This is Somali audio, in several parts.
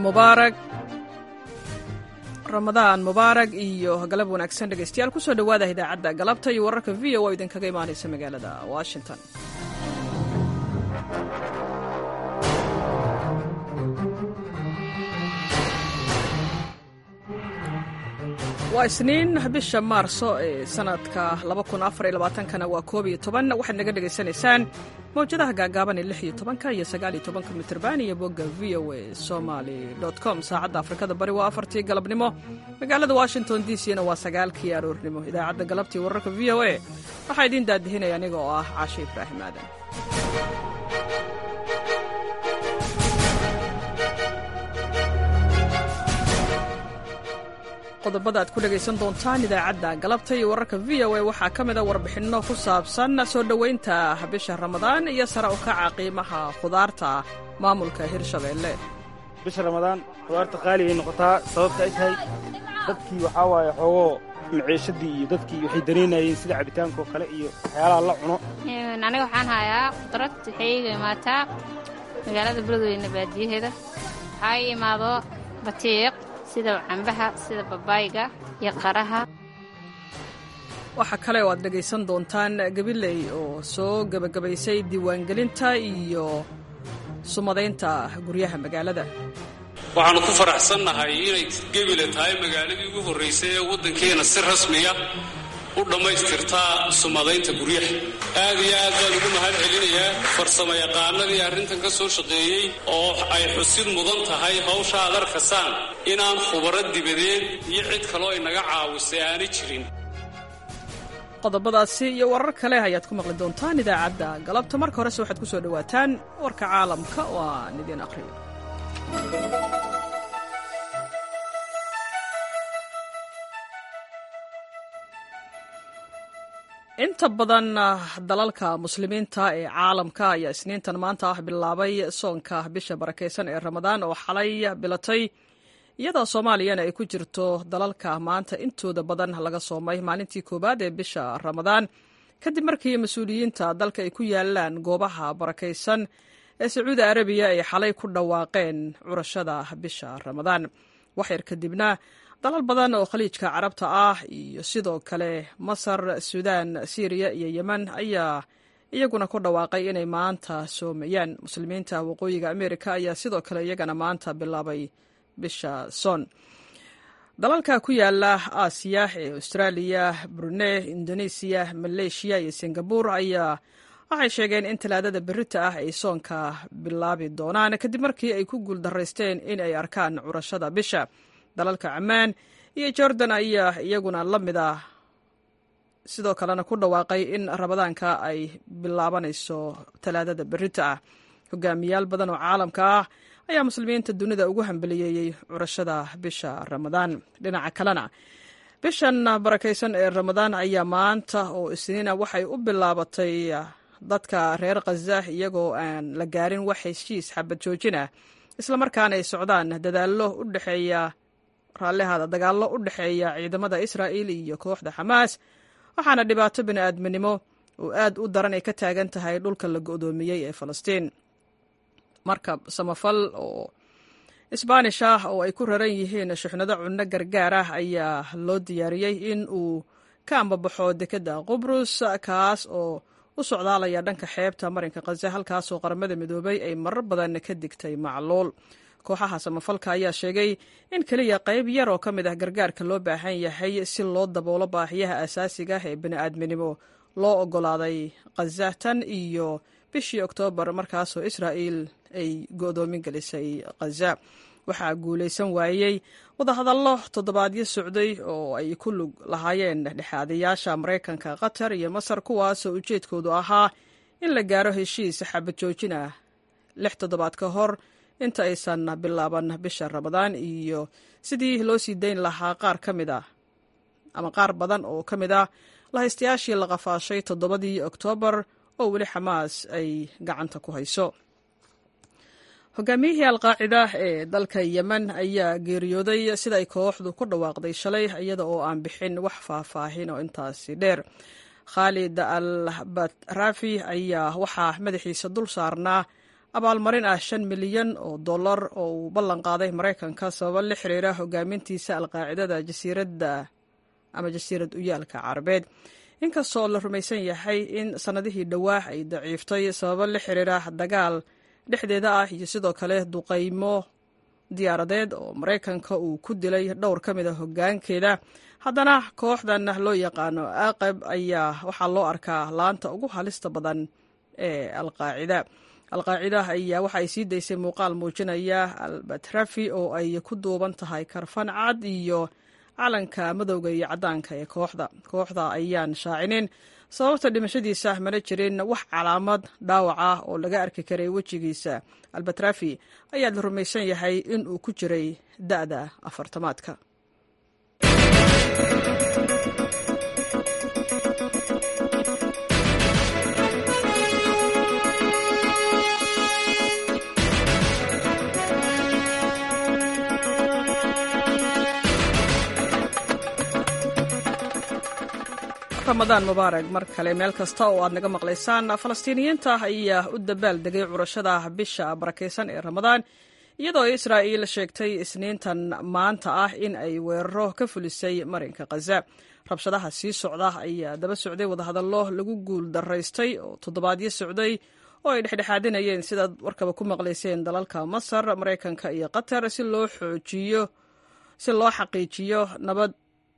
mubaarag ramadaan mubaarag iyo galab wanaagsan dhegaystayaal kusoo dhowaada idaacadda galabta iyo wararka v o oo idinkaga imaanaysa magaalada washington waa isniin bisha maarso ee sanadka kana waa koob iyo toban waxaad naga dhegaysanaysaan mawjadaha gaagaaban ee lix iyo tobanka iyo sagaal iyo tobanka mitrban iyo bogga v o a somaly com saacadda afrikada bari waa afartii galabnimo magaalada washington d c na waa sagaalkii aroornimo idaacadda galabtii wararka v o a waxaa idiin daadihinaya aniga oo ah caashe ibraahim aadan qodobada aad ku dhegaysan doontaan idaacadda galabta iyo wararka v o a waxaa ka mida warbixinno ku saabsan soo dhowaynta bisha ramadaan iyo sare u kaca qiimaha khudaarta maamulka hirshabeelle bisha ramadaan khudaarta qaaligay noqotaa sababta ay tahay dadkii waxaa waaye xoogoo maciishadii iyo dadkii waxay danaynayeen sida cabitaanka oo kale iyo waxyaalaha la cuno aniga waxaan hayaa khudrad waxay iga imaataa magaalada beledweyne baadiyaheeda waxaa ii imaado batiiq sida cambaha sida babaayga iyo qaraha waxaa kale oo aad dhegaysan doontaan gabiley oo soo gebagabaysay diiwaangelinta iyo sumadaynta guryaha magaalada waxaannu ku faraxsannahay inay gebile tahay magaaladii ugu horraysay ee waddankeena si rasmiya u dhammaystirtaa sumadaynta guryaha aad iyo aad baan ugu mahad celinayaa farsamayaqaanadii arrintan ka soo shaqeeyey oo ay xusid mudan tahay hawsha aad arkasaan inaan khubaro dibadeed iyo cid kaloo inaga caawisay aanay jirin qodobadaasi iyo warar kale ayaad ku maqli doontaan idaacadda galabta marka horese waxaad ku soo dhowaataan warka caalamka oo aan idiin aqriyo inta badan dalalka muslimiinta ee caalamka ayaa isniintan maanta ah bilaabay soonka bisha barakaysan ee ramadaan oo xalay bilatay iyadoo soomaaliyana ay ku jirto dalalka maanta intooda badan laga soomay maalintii koowaad ee bisha ramadaan kadib markii mas-uuliyiinta dalka ay ku yaalaan goobaha barakaysan ee sacuudi arabiya ay xalay ku dhawaaqeen curashada bisha ramadaan waxyar kadibna dalal badan oo khaliijka carabta ah iyo sidoo kale masar suudaan siiriya iyo yemen ayaa iyaguna ku dhawaaqay inay maanta soomayaan muslimiinta waqooyiga amerika ayaa sidoo kale iyagana maanta bilaabay bisha soon dalalka ku yaala aasiya ee austraaliya brunei indonesiya maleeshiya iyo singabur ayaa waxay sheegeen in talaadada berita ah ay soonka bilaabi doonaan kadib markii ay ku guuldaraysteen in ay arkaan curashada bisha dalalka camaan iyo jordan ayaa iyaguna la mid ah sidoo kalena ku dhawaaqay in ramadaanka ay bilaabanayso talaadada berita ah hogaamiyaal badan oo caalamka ah ayaa muslimiinta dunida ugu hambaliyeeyey curashada bisha ramadaan dhinaca kalena bishan barakaysan ee ramadaan ayaa maanta oo isniina waxay u bilaabatay dadka reer khaza iyagoo aan la gaarin wax heshiis xabad joojinah islamarkaana ay socdaan dadaallo u dhexeeya raallihaada dagaallo u dhexeeya ciidamada israa'il iyo kooxda xamaas waxaana dhibaato bini'aadminimo oo aad u daran ay ka taagan tahay dhulka la go'doomiyey ee falastiin markab samafal oo isbaanish ah oo ay ku raran yihiin shuxnado cunno gargaar ah ayaa loo diyaariyey in uu ka ambabaxo dekedda qubrus kaas oo u socdaalaya dhanka xeebta marinka khaza halkaasoo qaramada midoobay ay marar badan ka digtay macluul kooxaha samafalka ayaa sheegay in keliya qayb yar oo ka mid ah gargaarka loo baahan yahay si loo daboolo baahiyaha asaasiga ah ee bini'aadminimo loo oggolaaday khaza tan iyo bishii oktoobar markaasoo israa'iil ay go'doomin gelisay khaza waxaa guulaysan waayey wadahadallo toddobaadyo socday oo ay ku lug lahaayeen dhexaadayaasha maraykanka qatar iyo masar kuwaasoo ujeedkoodu ahaa in la gaaro heshiis xabad joojin ah lix toddobaad ka hor inta aysan bilaaban bisha ramadaan iyo sidii loo sii dayn lahaa qaar ka mid ah ama qaar badan oo ka mid ah lahaystayaashii la qafaashay toddobadii oktoobar oo weli xamaas ay gacanta ku hayso hogaamiyihii alqaacida ee dalka yemen ayaa geeriyooday sida ay kooxdu ku dhawaaqday shalay iyada oo aan bixin wax faahfaahin oo intaasi dheer khaalid al batrafi ayaa waxaa madaxiisa dul saarnaa abaalmarin ah shan milyan oo dollar oo uu ballan qaaday maraykanka sababo la xiriira hogaamintiisa alqaacidada jasiiradda ama jasiirad uyaalka carabeed inkastoo la rumaysan yahay in sannadihii dhowaa ay daciiftay sababo la xiriira dagaal dhexdeeda ah iyo sidoo kale duqaymo diyaaradeed oo maraykanka uu ku dilay dhowr ka mid a hoggaankeeda haddana kooxdan loo yaqaano aqab ayaa waxaa loo arkaa laanta ugu halista badan ee alqaacida alqaacida ayaa waxa ay sii daysay muuqaal muujinaya albatrafi oo ay ku duuban tahay karfan cad iyo calanka madowga iyo caddaanka ee kooxda kooxda ayaan shaacinin sababta dhimashadiisa mana jirin wax calaamad dhaawac ah oo laga arki karay wejigiisa albatrafi ayaa la rumaysan yahay in uu ku jiray da'da afartamaadka ramadaan mubaarag mar kale meel kasta oo aad naga maqlaysaan falastiiniyiinta ayaa u dabaal degay curashada bisha barakaysan ee ramadaan iyadoo israa'iil sheegtay isniintan maanta ah in ay weeraro ka fulisay marinka khaza rabshadaha sii socda ayaa daba socday wadahadallo lagu guul daraystay oo toddobaadyo socday oo ay dhexdhexaadinayeen sidaad warkaba ku maqlayseen dalalka masar maraykanka iyo qatar si loo xoojiyo si loo xaqiijiyo nabad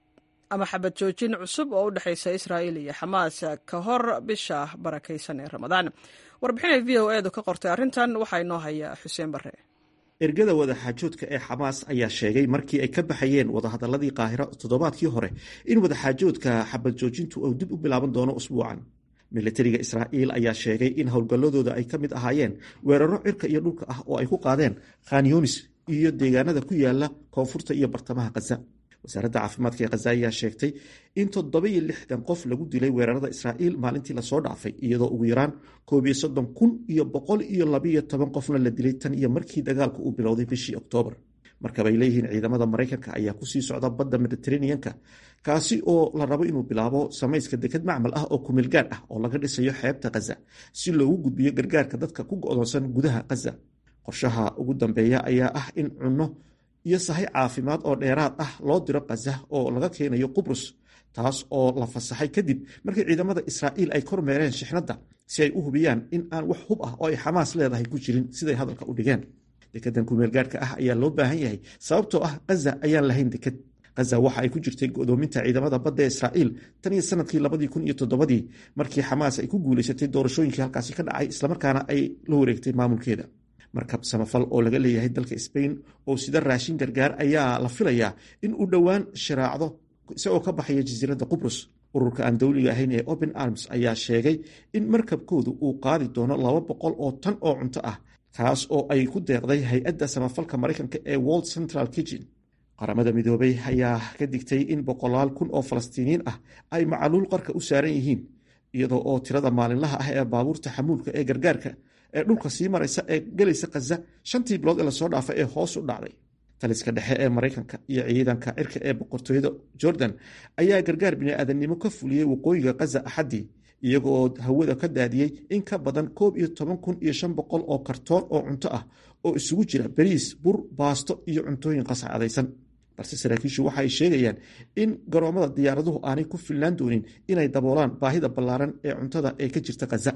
ama xabad joojin cusub oo u dhexaysa israa'iil iyo xamaas ka hor bisha barakaysan ee ramadaan warbixinay v o edu ka qortay arrintan waxaa inoo haya xuseen barre ergada wadaxaajoodka ee xamaas ayaa sheegay markii ay ka baxayeen wadahadaladii qaahiro toddobaadkii hore in wadaxaajoodka xabad joojintu uu dib u bilaaban doono usbuucan militariga israa'iil ayaa sheegay in howlgalladooda ay ka mid ahaayeen weeraro cirka iyo dhulka ah oo ay ku qaadeen khanyonis iyo deegaanada ku yaala koonfurta iyo bartamaha khaza wasaaradda caafimaadka ee khaza ayaa sheegtay in toddoba-iyo lixdan qof lagu dilay weerarada israa'iil maalintii lasoo dhaafay iyadoo ugu yaraan koob iyo soddon kun iyo boqol iyo labiyo toban qofna la dilay tan iyo markii dagaalku uu bilowday bishii oktoobar markabay leeyihiin ciidamada maraykanka ayaa kusii socda badda mediteraneanka kaasi oo la rabo inuu bilaabo samayska deked macmal ah oo kumeelgaar ah oo laga dhisayo xeebta khaza si loogu gudbiyo gargaarka dadka ku go'doonsan gudaha khaza qorshaha ugu dambeeya ayaa ah in cunno iyo sahay caafimaad oo dheeraad ah loo diro khaza oo laga keenayo qubrus taas oo la fasaxay kadib markii ciidamada israa'iil ay kormeereen shixnadda si ay u hubiyaan in aan wax hub ah oo ay xamaas leedahay ku jirin siday hadalka u dhigeen dekedan kumeelgaarhka ah ayaa loo baahan yahay sababtoo ah khaza ayaan lahayn deked khaza waxa ay ku jirtay godoominta ciidamada badda ee israa'iil tan iyo sanadkii labadii kun iyo toddobadii markii xamaas ay ku guulaysatay doorashooyinkii halkaasi ka dhacay islamarkaana ay la wareegtay maamulkeeda markab samafal oo laga leeyahay dalka sbain oo sida raashin gargaar ayaa la filayaa in uu dhowaan shiraacdo isagoo ka baxaya jasiiradda qubrus ururka aan dowliga ahayn ee open arms ayaa sheegay in markabkoodu uu qaadi doono laba boqol oo tan oo cunto ah kaas oo ay ku deeqday hay-adda samafalka maraykanka ee world central kitchen qaramada midoobay ayaa ka digtay in boqolaal kun oo falastiiniyiin ah ay macaluul qarka u saaran yihiin iyadoo oo tirada maalinlaha ah ee baabuurta xamuulka ee gargaarka ee dhulka sii maraysa ee gelaysa khaza shantii bilood ee lasoo dhaafay ee hoos u dhacday taliska dhexe ee maraykanka iyo ciidanka cirka ee boqortooyada jordan ayaa gargaar bini'aadanimo ka fuliyey waqooyiga khaza axaddii iyagoo hawada ka daadiyey in ka badan koob iyo toban kun iyo shan boqol oo kartoon oo cunto ah oo isugu jira bariis bur baasto iyo cuntooyin qascadaysan balse saraakiishu waxa ay sheegayaan in garoomada diyaaraduhu aanay ku filnaan doonin inay daboolaan baahida ballaaran ee cuntada ee ka jirta khaza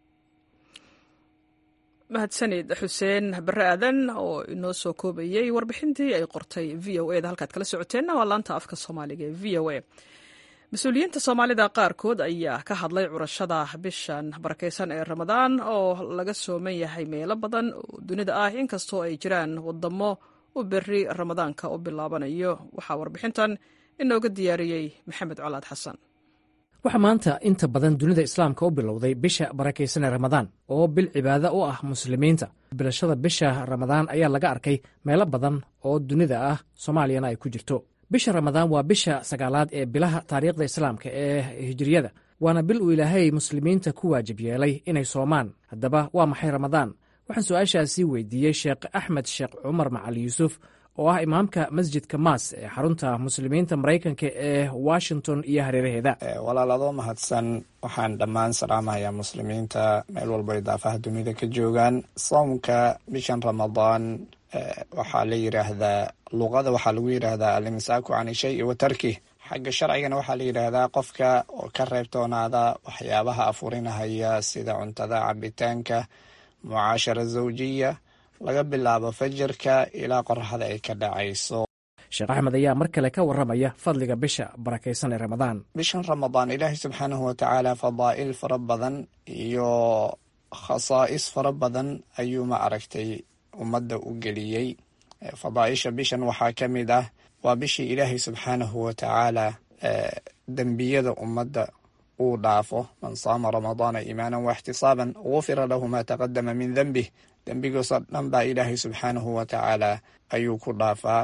mahadsanid xuseen bare aadan oo inoo soo koobayey warbixintii ay qortay v o eda halkaad kala socoteenna waa laanta afka soomaaliga ee v o a mas-uuliyiinta soomaalida qaarkood ayaa ka hadlay curashada bishan barakaysan ee ramadaan oo laga sooman yahay meelo badan oo dunida ah inkastoo ay jiraan wadamo u beri ramadaanka u bilaabanayo waxaa warbixintan inooga diyaariyey maxamed colaad xasan waxaa maanta inta badan dunida islaamka u bilowday bisha barakaysan ee ramadaan oo bil cibaado u ah muslimiinta bilashada bisha ramadaan ayaa laga arkay meelo badan oo dunida ah soomaaliyana ay ku jirto bisha ramadaan waa bisha sagaalaad ee bilaha taariikhda islaamka ee hijiriyada waana bil uu ilaahay muslimiinta ku waajib yeelay inay soomaan haddaba waa maxay ramadaan waxaan su-aashaasi weydiiyey sheekh axmed sheekh cumar macali yuusuf oo ah imaamka masjidka maas ee xarunta muslimiinta maraykanka ee washington iyo hareeraheeda walaaladoo mahadsan waxaan dhammaan salaamahayaa muslimiinta meel walba idaafaha dunida ka joogaan soomka bishan ramadaan waxaa la yidhaahdaa luqada waxaa lagu yidhaahdaa alimsaaku can ishay wa tarkih xagga sharcigana waxaa la yidhaahdaa qofka oo ka reebtoonaada waxyaabaha afurinahaya sida cuntada cabitaanka mucaashara zawjiya laga bilaabo fajarka ilaa qoraxda ay ka dhacayso sheekh axmed ayaa mar kale ka warramaya fadliga bisha barakaysan ee ramadaan bishan ramadaan ilaahay subxaanahu watacaala fadaa'il fara badan iyo khasaa'is fara badan ayuu ma aragtay ummadda u geliyey fadaa'isha bishan waxaa ka mid ah waa bishii ilaahay subxaanahu watacaala dembiyada ummadda uu dhaafo man saama ramadaana iimaanan waxtisaaban gufira lahu maa taqadama min dembih dembigoosoo dhan baa ilaahay subxaanahu watacaala ayuu ku dhaafaa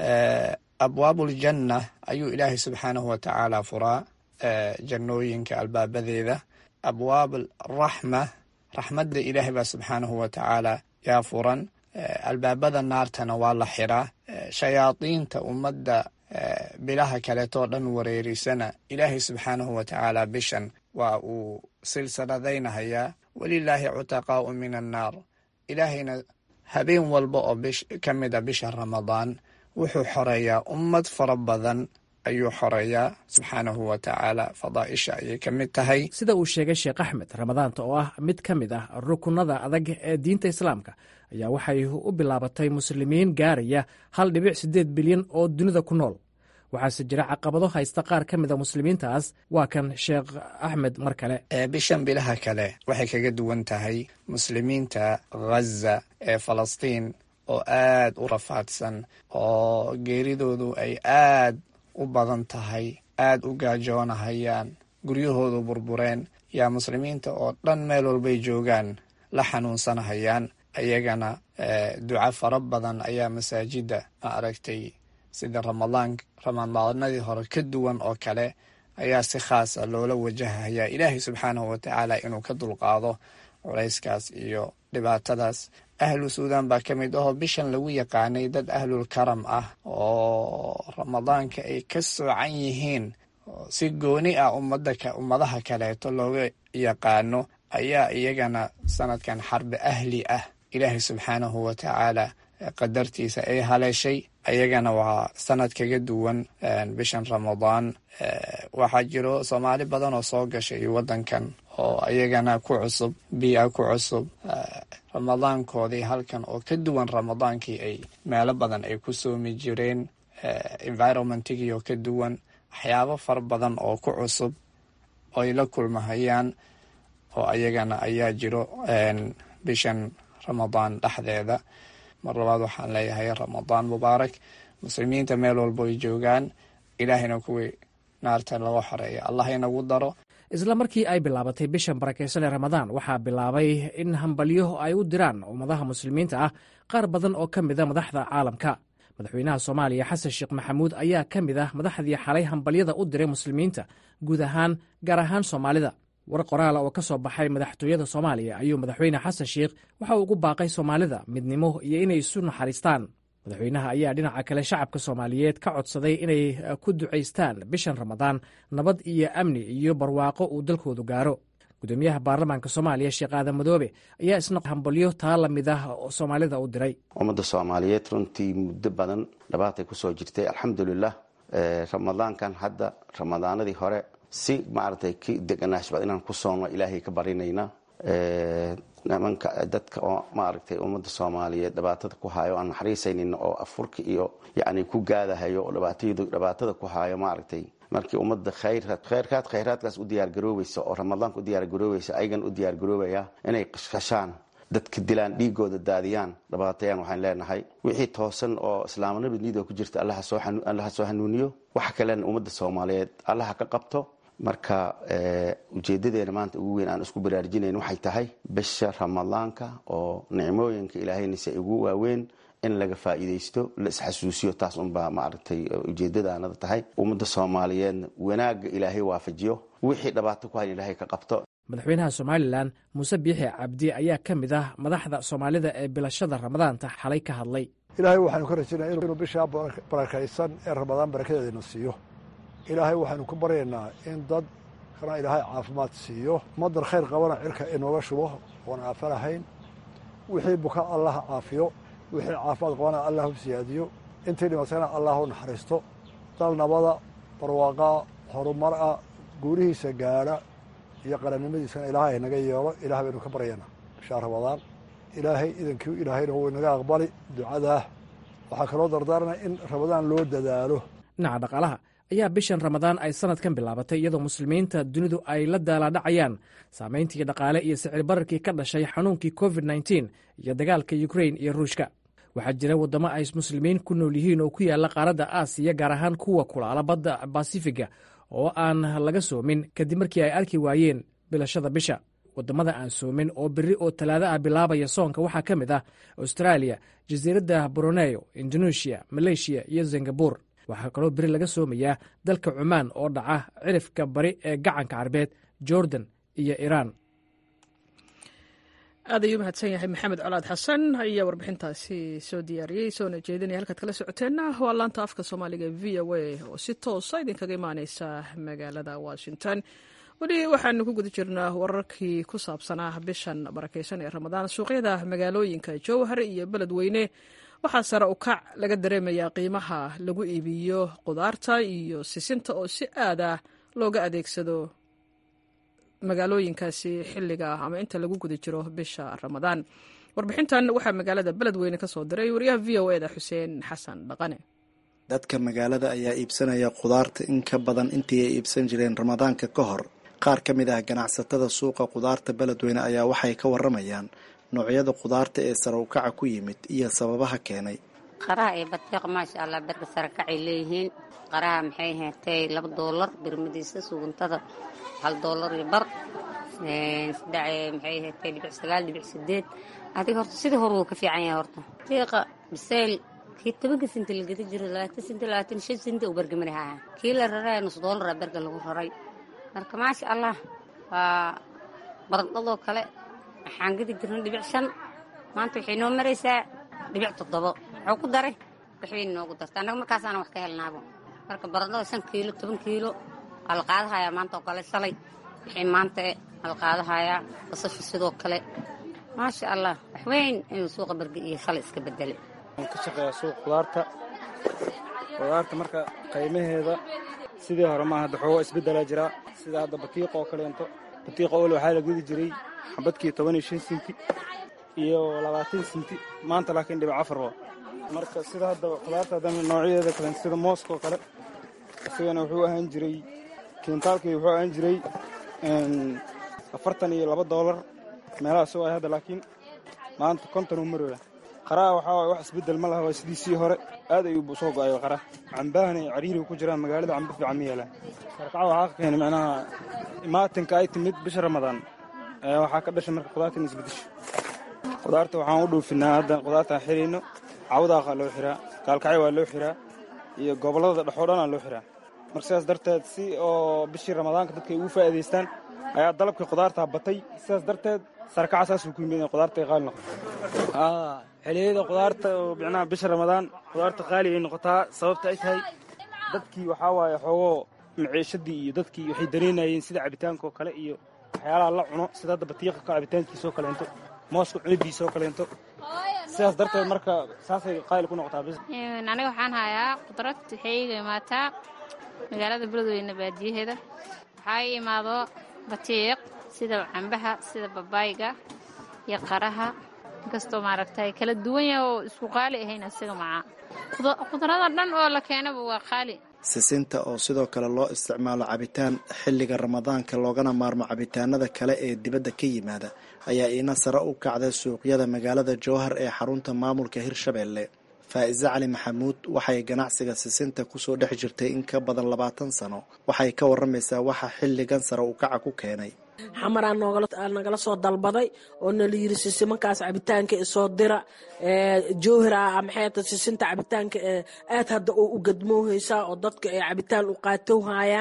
abwaabuljanna ayuu ilaahay subxaanahu watacaala furaa jannooyinka albaabadeeda abwaab raxma raxmadda ilaahay baa subxaanahu watacaala yaa furan albaabada naartana waa la xiraa shayaadiinta ummadda bilaha kaleetoo dhan wareerisana ilaahay subxaanahu watacaala bishan waa uu silsiladaynahayaa walilaahi cutaqaau min annaar ilaahayna habeen walba oo ka mid a bisha ramadaan wuxuu xoreeyaa ummad fara badan ayuu xoreeyaa subxaanahu watacaala fadaa'isha ayay ka mid tahay sida uu sheegay sheekh axmed ramadaanta oo ah mid ka mid ah rukunada adag ee diinta islaamka ayaa waxay u bilaabatay muslimiin gaaraya hal dhibic siddeed bilyan oo dunida ku nool waxaase jira caqabado haysta qaar ka mid a muslimiintaas waa kan sheekh axmed mar kale bishan bilaha kale waxay kaga duwan tahay muslimiinta ghaza ee falastiin oo aad u rafaadsan oo geeridoodu ay aad u badan tahay aad u gaajoonahayaan guryahoodu burbureen yaa muslimiinta oo dhan meel walbay joogaan la xanuunsanahayaan ayagana duca fara badan ayaa masaajidda ma aragtay sida ramadaan ramadaanadii hore ka duwan oo kale ayaa si khaasa loola wajahayaa ilaahay subxaanahu watacaala inuu ka dulqaado culayskaas iyo dhibaatadaas ahlu suudan baa ka mid ahoo bishan lagu yaqaanay dad ahlul karam ah oo ramadaanka ay ka soocan yihiin si gooni ah ummadaha kaleeto looga yaqaano ayaa iyagana sanadkan xarbi ahli ah ilaahay subxaanahu watacaala qadartiisa ay haleeshay ayagana waa sanad kaga duwan bishan ramadaan waxaa jiro soomaali badan oo soo gashay wadankan oo ayagana ku cusub biia ku cusub ramadaankoodii halkan oo ka duwan ramadaankii ay meelo badan ay ku soomi jireen environmentigii oo ka duwan waxyaabo fara badan oo ku cusub oo ay la kulmahayaan oo ayagana ayaa jiro bishan ramadaan dhexdeeda mar labaad waxaan leeyahay ramadaan mubaarak muslimiinta meel walbo ay joogaan ilaahayna kuwii naarta laga xoreeya allah inagu daro isla markii ay bilaabatay bishan barakaysan ee ramadaan waxaa bilaabay in hambalyo ay u diraan ummadaha muslimiinta ah qaar badan oo ka mida madaxda caalamka madaxweynaha soomaaliya xasan sheekh maxamuud ayaa ka mid ah madaxdii xalay hambalyada u diray muslimiinta guud ahaan gaar ahaan soomaalida war qoraala oo ka soo baxay madaxtooyada soomaaliya ayuu madaxweyne xasan sheekh waxa uu ugu baaqay soomaalida midnimo iyo inay isu naxariistaan madaxweynaha ayaa dhinaca kale shacabka soomaaliyeed ka codsaday inay ku ducaystaan bishan ramadaan nabad iyo amni iyo barwaaqo uu dalkoodu gaaro gudoomiyaha baarlamaanka soomaaliya sheekh aadan madoobe ayaa isna hambalyo taa la mid ah oo soomaalida u diray ummadda soomaaliyeed runtii muddo badan dhabaatay kusoo jirtay alxamdulilah ramadaankan hadda ramadaanadii hore si maaragtay ki deganaashbad inaan ku soonno ilaahay ka barinayna nimanka dadka oo maaragtay ummadda soomaaliyeed dhibaatada ku haayo aan naxariisaynin oo afurka iyo yacni ku gaadahayo oo dhibaatayadu dhibaatada ku haayo maaragtay markii ummadda khayraad khayrkaad khayraadkaas u diyaargaroobaysa oo ramadaanka u diyaargaroobaysa ayagan u diyaargaroobaya inay qashqashaan dadka dilaan dhiigooda daadiyaan dhibaatayaan waxaan leenahay wixii toosan oo islaamnimada ku jirta allaha soo hanuuniyo waxa kalena ummadda soomaaliyeed allaha ka qabto marka ujeedadeena maanta ugu weyn aan isku baraarujinayn waxay tahay bisha ramadaanka oo nicmooyinka ilaahaynase ugu waaweyn in laga faa'iidaysto la isxasuusiyo taas unbaa maaragtay ujeedadaanada tahay ummadda soomaaliyeedna wanaagga ilaahay waafajiyo wixii dhibaato ku hayn ilaahay ka qabto madaxweynaha somalilan muuse biixi cabdi ayaa ka mid ah madaxda soomaalida ee bilashada ramadaanta xalay ka hadlay ilaahay waxaanu ka rajaynaya inuu bishaa barakaysan ee ramadaan barakadeedana siiyo ilaahay waxaanu ku baryaynaa in dad kana ilaahay caafimaad siiyo madar khayr qabana cirka inooga shubo oon aafa lahayn wixii buka allah caafiyo wixii caafimaad qabana allah u siyaadiyo intii dhimatayna allah u naxariisto dal nabada barwaaqaa horumara guurihiisa gaadha iyo qarannimadiisana ilaahay naga yeelo ilaah baynu ka baryaynaa bishaa ramadaan ilaahay idankii ilaahayna wuu inaga aqbali ducadaa waxaa kaloo dardaaranaya in ramadaan loo dadaalo dhinaca dhaqaalaha ayaa bishan ramadaan ay sanadkan bilaabatay iyadoo muslimiinta dunidu ay la daalaadhacayaan saamayntii dhaqaale iyo sicir bararkii ka dhashay xanuunkii covid nteen iyo dagaalka ukrain iyo ruushka waxaa jira waddamo ay muslimiin ku nool yihiin oo ku yaalla qaaradda aasiya gaar ahaan kuwa kulaala badda basifiga oo aan laga soomin kadib markii ay arki waayeen bilashada bisha waddamada aan soomin oo berri oo talaado ah bilaabaya soonka waxaa ka mid ah austraaliya jasiiradda broneyo indonesia maleeshiya iyo singabur waxaa kaloo beri laga soomayaa dalka cumaan oo dhaca cirifka bari ee gacanka carbeed jordan iyo iiraan aad ayuu mahadsan yahay maxamed colaad xasan ayaa warbixintaasi soo diyaariyey soona jeedinaya halkaad kala socoteenna waa laanta afka soomaaliga v o a oo si toosa idinkaga imaaneysa magaalada washington weli waxaanu ku guda jirnaa wararkii ku saabsanaa bishan barakeysan ee ramadaan suuqyada magaalooyinka jowhar iyo beledweyne waxaa sare u kac laga dareemayaa qiimaha lagu iibiyo qudaarta iyo sisinta oo si aad ah looga adeegsado magaalooyinkaasi xilliga ama inta lagu guda jiro bisha ramadaan warbixintan waxaa magaalada beledweyne ka soo diray wariyaha v o eda xuseen xasan dhaqane dadka magaalada ayaa iibsanaya khudaarta in ka badan intii ay iibsan jireen ramadaanka ka hor qaar ka mid ah ganacsatada suuqa khudaarta beledweyne ayaa waxay ka waramayaan noocyada khudaarta ee sare ukaca ku yimid iyo sababaha keenay qaraha iyo batiiqa maasha allah berka sare kacay leeyihiin qaraha maxay heetay laba doolar birmadiisa suguntada hal doolar iyo bar saddex maxay heetay dhibic sagaal dhibic sideed adiga horta sidii hore wuu ka fiican yahay horta batiiqa bisayl kii tobanka sinti la geda jiro labaatan sinti labaatan shan sinti uu bergamari haya kii la raraya nus doolara berga lagu raray marka maasha allah waa barandhadoo kale waxaan gedi jirna dhibic shan maanta waxay noo maraysaa dhibic toddobo wuxuu ku daray waxbay noogu darta annaga markaasaana wax ka helnaabo marka barandhada shan kiilo toban kiilo waa la qaadahayaa maanta oo kale shalay wixii maanta waa la qaadahayaa basasha sidoo kale maasha allah wax weyn inuu suuqa berge iyo shalay iska bedelay waan ka shaqeeyaa suuq khudaarta khudaarta marka qiimaheeda sidii hore maaha hadda xoogo isbeddelaa jiraa sida hadda batiiqa oo kaleento batiiqa ole waxaa la gudi jiray xabadkii toban iyo shan sinti iyo labaatan sinti maanta laakiin dhibic afar waa marka sida hadda khudaarta haddana noocyadeeda kale sida mooska oo kale isagana wuxuu ahaan jiray kiintaalkii wuxuu ahaan jiray afartan iyo laba doolar meelahaas oo ay hadda laakiin maanta konton uu marooya qaraha waxaa waay wax isbeddel ma laha waa sidiisii hore aad ayuu soo go-ayo qara cambahana ay cariiriga ku jiraan magaalada cambo fiican ma yeelaan sarkaca waxaa ka keenay macnaha imaatinka ay timid bisha ramadaan ayaa waxaa ka dhashay marka khudaarta in isbedesho khudaarta waxaan u dhoofinaa hadda khudaartaan xirayno cawdaaqa loo xiraa gaalkacyo waa loo xiraa iyo gobollada dhexoo dhanaa loo xiraa marka sidaas darteed si oo bishii ramadaanka dadka ay ugu faa'iidaystaan ayaa dalabkii khudaartaa batay sidaas darteed sarkaca saasuu ku yimid in khudaarta ay qaali noqoto xiliyada khudaarta oo micnaha bisha ramadaan khudaarta qaali ay noqotaa sababta ay tahay dadkii waxaa waaye xoogoo maciishadii iyo dadkii waxay dareynayeen sida cabitaanka oo kale iyo waxyaalaha la cuno sida hadda batiiqa ka cabitaankiisa oo kaleento mooska cunidiisa oo kaleento sidaas darteed marka saasay qaali ku noqotaa bis aniga waxaan hayaa qudrad waxay iga imaataa magaalada beledweyne baadiyaheeda waxaa ii imaado batiiq sida cambaha sida babaayga iyo qaraha inkastoo maaragtay kala duwan yaha oo isku qaali ahayn asiga macaa khudrada dhan oo la keenaba waa qaali sisinta oo sidoo kale loo isticmaalo cabitaan xilliga ramadaanka loogana maarmo cabitaanada kale ee dibadda ka yimaada ayaa iina sare u kacday suuqyada magaalada jowhar ee xarunta maamulka hirshabeelle faa'iise cali maxamuud waxay ganacsiga sisinta kusoo dhex jirtay in ka badan labaatan sano waxay ka waramaysaa waxa xilligan sare u kaca ku keenay xamaraa nagala soo dalbaday oo nala yiri sisimankaas cabitaanka isoo dira jowhira maxayta sisinta cabitaanka aad hadda oo u gadmoohaysaa oo dadka ay cabitaan u qaatowhayaan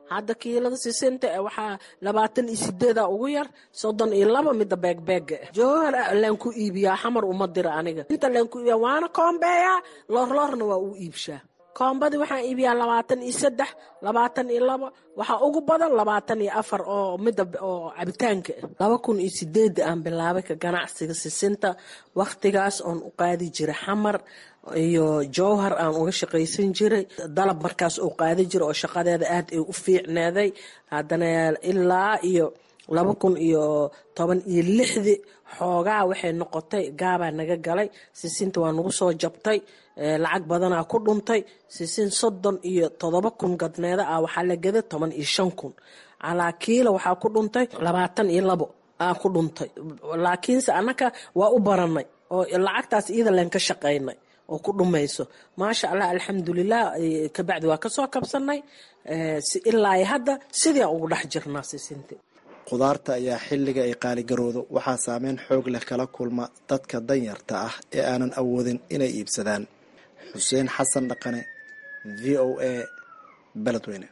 hadda kiilada sisinta waxaa labaatan iyo sideeda ugu yar soddon iyo laba mida beegbeega jowhar laan ku iibiyaa xamar uma dira aniga inta laan ku iibiya waana koombeeyaa loorloorna waa u iibshaa koombadii waxaan iibiyaa labaatan iyo saddex labaatan iyo laba waxaa ugu badan labaatan iyo afar oo mida oo cabitaanka ah laba kun iyo sideeda aan bilaabay ka ganacsiga sisinta wakhtigaas oon u qaadi jiray xamar iyo jowhar aan uga shaqaysan jiray dalab markaas uu qaadi jira oo shaqadeeda aad ay u fiicneeday haddana ilaa iyo laba kun iyo toban iyo lixdii xoogaa waxay noqotay gaabaa naga galay sisinta waa nagu soo jabtay lacag badanaa ku dhuntay sisin soddon iyo todoba kun gadneeda ah waxaa la gada toban iyo shan kun calaa kiila waxaa ku dhuntay labaatan iyo labo aa ku dhuntay laakiinse annaka waa u baranay oo lacagtaas iyada leen ka shaqaynay oo ku dhumayso maasha allah alxamdulilah kabacdi waa kasoo kabsanay ilaa hadda sidii aan ugu dhex jirnaa sisinti khudaarta ayaa xilliga ay qaaligaroodo waxaa saameyn xoog leh kala kulma dadka danyarta ah ee aanan awoodin inay iibsadaan xuseen xasan dhaqane v o a beledweyne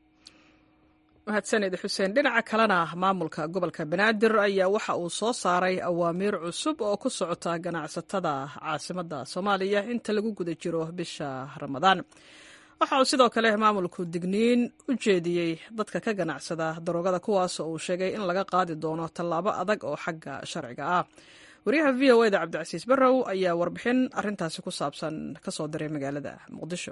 mahadsaned xuseen dhinaca kalena maamulka gobolka banaadir ayaa waxa uu soo saaray awaamiir cusub oo ku socota ganacsatada caasimadda soomaaliya inta lagu guda jiro bisha ramadaan waxa uu sidoo kale maamulku digniin u jeediyey dadka ka ganacsada daroogada kuwaas oo uu sheegay in laga qaadi doono tallaabo adag oo xagga sharciga ah wariyaha v o eda cabdicasiis barrow ayaa warbixin arintaasi ku saabsan kasoo diray magaalada muqdisho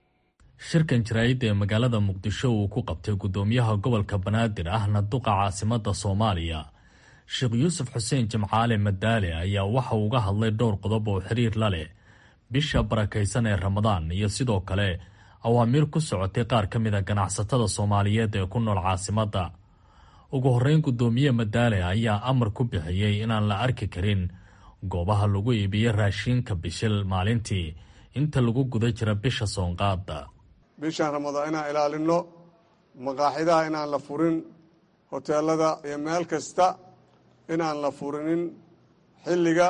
shirkan jaraa'idda ee magaalada muqdisho uu ku qabtay guddoomiyaha gobolka banaadir ahna duqa caasimadda soomaaliya sheekh yuusuf xuseen jimcaale madaale ayaa waxa uu uga hadlay dhowr qodob oo xiriir la leh bisha barakaysan ee ramadaan iyo sidoo kale awaamiir ku socotay qaar ka mid a ganacsatada soomaaliyeed ee ku nool caasimadda ugu horreyn guddoomiye madaale ayaa amar ku bixiyey inaan la arki karin goobaha lagu iibiyo raashiinka bishil maalintii inta lagu guda jira bisha soonqaada bishan ramadaan inaan ilaalinno maqaaxidaha inaan la furin hoteelada iyo meel kasta inaan la furinin xilliga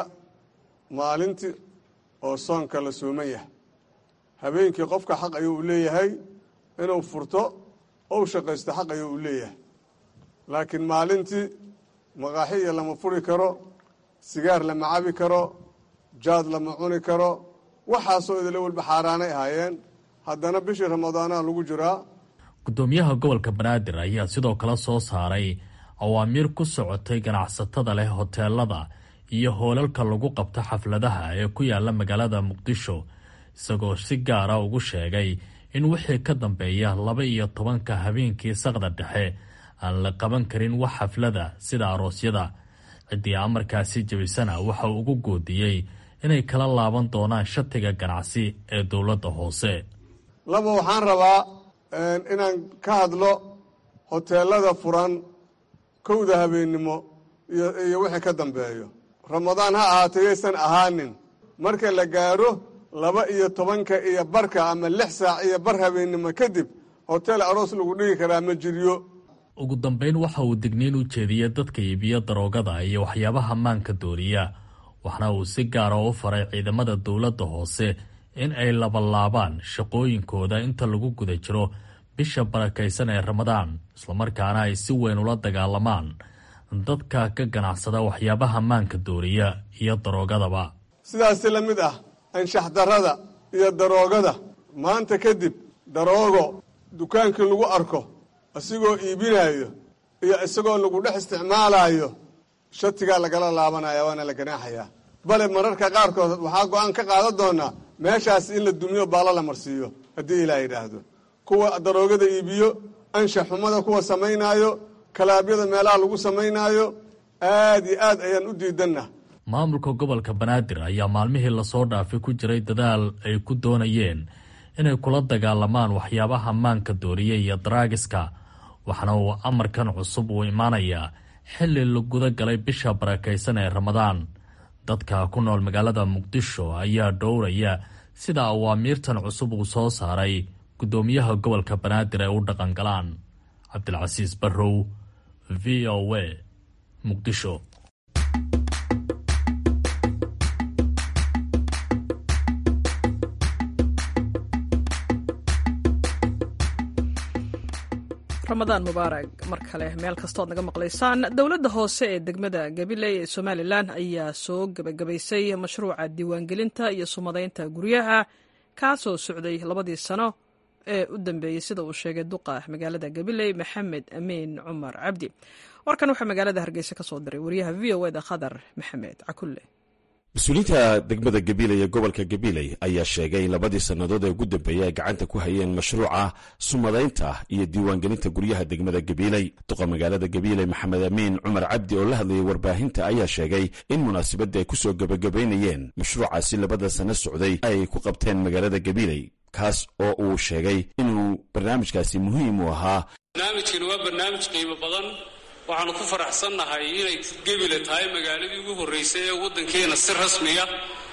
maalintii oo soonka la sooman yahay habeenkii qofka xaq ayuu u leeyahay inuu furto ou shaqaysto xaq ayuu u leeyahay laakiin maalintii maqaaxiya lama furi karo sigaar lama cabi karo jaad lama cuni karo waxaasoo idila walba xaaraanay ahaayeen haddana bishii ramadaanaha lagu jiraa guddoomiyaha gobolka banaadir ayaa sidoo kale soo saaray awaamiir ku socotay ganacsatada leh hoteelada iyo hoolalka lagu qabto xafladaha ee ku yaala magaalada muqdisho isagoo si gaara ugu sheegay in wixii ka dambeeya laba iyo tobanka habeenkii saqda dhexe aan la qaban karin wax xaflada sida aroosyada ciddii amarkaasi jebisana waxa uu ugu goodiyey inay kala laaban doonaan shatiga ganacsi ee dowladda hoose laba waxaan rabaa inaan ka hadlo hoteelada furan kowda habeennimo iyo wixii ka dambeeyo ramadaan ha ahaatee yaysan ahaanin marka la gaaro laba iyo tobanka iyo barka ama lix saac iyo bar habeennimo kadib hotel aroos lagu dhigi karaa ma jiryo ugu dambeyn waxa uu digniin u jeediyey dadka iibiyo daroogada iyo waxyaabaha maanka dooriya waxna uu si gaara u faray ciidamada dowladda hoose in ay labalaabaan shaqooyinkooda inta lagu guda jiro bisha barakaysan ee ramadaan islamarkaana ay si weyn ula dagaalamaan dadka ka ganacsada waxyaabaha maanka dooriya iyo daroogadaba sidaasi la mid ah anshax darrada iyo daroogada maanta kadib daroogo dukaankii lagu arko isagoo iibinaayo iyo isagoo lagu dhex isticmaalayo shatigaa lagala laabanaya waana la ganaaxayaa bale mararka qaarkood waxaa go-aan ka qaadan doonaa meeshaas in la dumiyo baala la marsiiyo haddii ilaa yidhaahdo kuwa daroogada iibiyo anshax xumada kuwa samaynaayo kalaabyada meelaha lagu samaynaayo aad iyo aad ayaan u diidanna maamulka gobolka banaadir ayaa maalmihii lasoo dhaafay ku jiray dadaal ay ku doonayeen inay kula dagaalamaan waxyaabaha maanka dooriya iyo daraagiska waxaana uu amarkan cusub uu imaanayaa xilli la guda galay bisha barakaysan ee ramadaan dadka ku nool magaalada muqdisho ayaa dhowraya sida awaamiirtan cusub uu soo saaray guddoomiyaha gobolka banaadir ay u dhaqangalaan cabdilcasiis barrow v o a muqdisho ramadaan mubaarag mar kale meel kastood naga maqlaysaan dowladda hoose ee degmada gabiley ee somalilan ayaa soo gebagabaysay mashruuca diiwaangelinta iyo sumadaynta guryaha kaasoo socday labadii sano ee u dambeeyey sida uu sheegay duqa magaalada gabiley maxamed amiin cumar cabdi warkan waxaa magaalada hargeysa ka soo diray wariyaha v o eda khadar maxamed cakulle mas-uuliyiinta degmada gabiley ee gobolka gabiley ayaa sheegay in labadii sannadood ee ugu dambeeyey ay gacanta ku hayeen mashruuca sumadaynta iyo diiwaangelinta guryaha degmada gabiley duqa magaalada gabiley maxamed amiin cumar cabdi oo la hadlayay warbaahinta ayaa sheegay in munaasabadda ay ku soo gebagabaynayeen mashruucaasi labada sanno socday ay ku qabteen magaalada gabiley kaas oo uu sheegay inuu barnaamijkaasi muhiim u ahaa barnaamijkani waa barnaamij qiimo badan waxaanu ku faraxsannahay inay gebile tahay magaaladii ugu horraysay ee waddankeena si rasmiya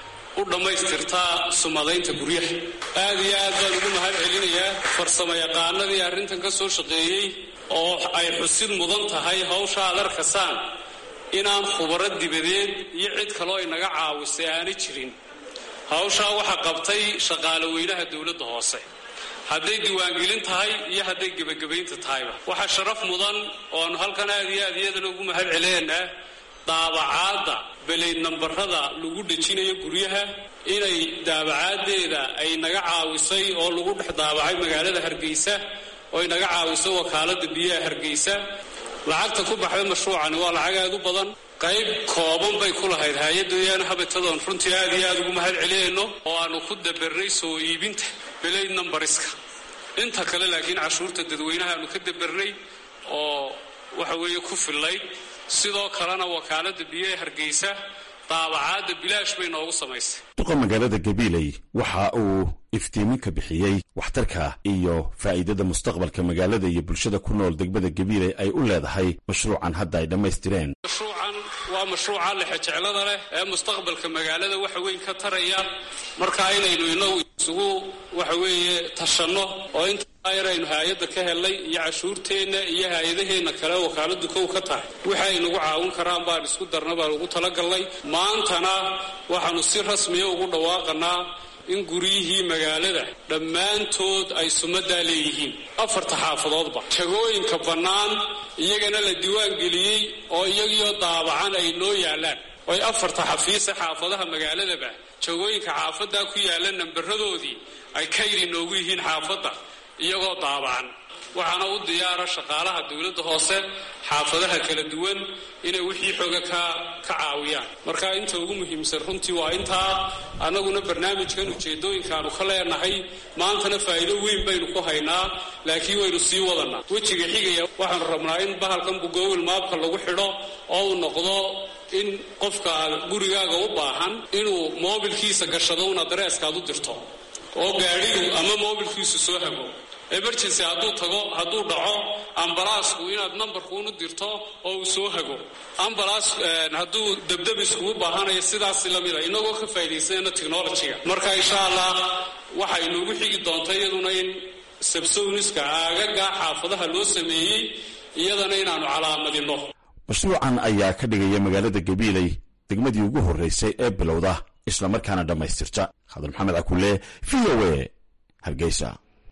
u dhammaystirtaa sumadaynta guryaha aad iyo aad baan ugu mahad celinayaa farsamo yaqaanadii arrintan ka soo shaqeeyey oo ay xusid mudan tahay hawsha aad arkasaan inaan khubaro dibadeed iyo cid kaloo inaga caawisay aanay jirin hawshaa waxaa qabtay shaqaale weynaha dowladda hoose hadday diiwaangelin tahay iyo hadday gebagabaynta tahayba waxaa sharaf mudan oo aanu halkan aad iyo aad iyadana ugu mahad celinaynaa daabacaadda beleyd nambarada lagu dhejinayo guryaha inay daabacaaddeeda ay naga caawisay oo lagu dhex daabacay magaalada hargeysa oo ay naga caawisay wakaaladda biyaha hargeysa lacagta ku baxday mashruucani waa lacag aad u badan qayb kooban bay ku lahayd hay-adda yaana habatadoon runtii aad iyo aad ugu mahad celinayno oo aanu ku dabernay soo iibinta beleyd numbariska inta kale laakiin cashuurta dadweynaha aanu ka dabernay oo waxa weeye ku fillayd sidoo kalena wakaaladda biyaha hargeysa daabacaadda bilaash bay noogu samaysay duqa magaalada gabiley waxa uu iftiimin ka bixiyey waxtarka iyo faa'iidada mustaqbalka magaalada iyo bulshada ku nool degmada gabiley ay u leedahay mashruucan hadda ay dhammaystireen mashruucan waa mashruuca lexejeclada leh ee mustaqbalka magaalada waxa weyn ka taraya markaa inaynu inagu isugu waxa weeye tashanno oo intaa yar aynu hay-adda ka helnay iyo cashuurteenna iyo hay-adaheenna kale wakaaladu kow ka tahay wixi ay nagu caawin karaan baan isku darna baan ugu talagalnay maantana waxaanu si rasmiya ugu dhawaaqanaa in guryihii magaalada dhammaantood ay sumaddaa leeyihiin afarta xaafadoodba jagooyinka bannaan iyagana la diiwaan geliyey oo iyagiioo daabacan ay noo yaallaan oy afarta xafiisa xaafadaha magaaladaba jagooyinka xaafaddaa ku yaalla nambaradoodii ay kayri noogu yihiin xaafadda iyagoo daabacan waxaana u diyaara shaqaalaha dowladda hoose xaafadaha kala duwan inay wixii xooga ka ka caawiyaan marka inta ugu muhiimsan runtii waa intaa annaguna barnaamijkan ujeedooyinkaanu ka leenahay maantana faa'iido weyn baynu ku haynaa laakiin waynu sii wadanaa wejiga xigaya waxaanu rabnaa in bahalkan bugowil maabka lagu xidho oo uu noqdo in qofka gurigaaga u baahan inuu moobilkiisa gashado un adreeskaad u dirto oo gaadhigu ama moobilkiisu soo hago emergency hadduu tago hadduu dhaco ambalaasku inaad nambarkuunu dirto oo uu soo hago ambalaas hadduu debdeb iskugu baahanayo sidaasi lamida inagoo ka faa'iidaysanayna technologyga marka insha allah waxay noogu xigi doonta iyaduna in sabsowniska aagaga xaafadaha loo sameeyey iyadana inaanu calaamadinno mashruucan ayaa ka dhigaya magaalada gabiiley degmadii ugu horraysay ee bilowda islamarkaana dhammaystirta khadar maxamed cakulle v o a hargeysa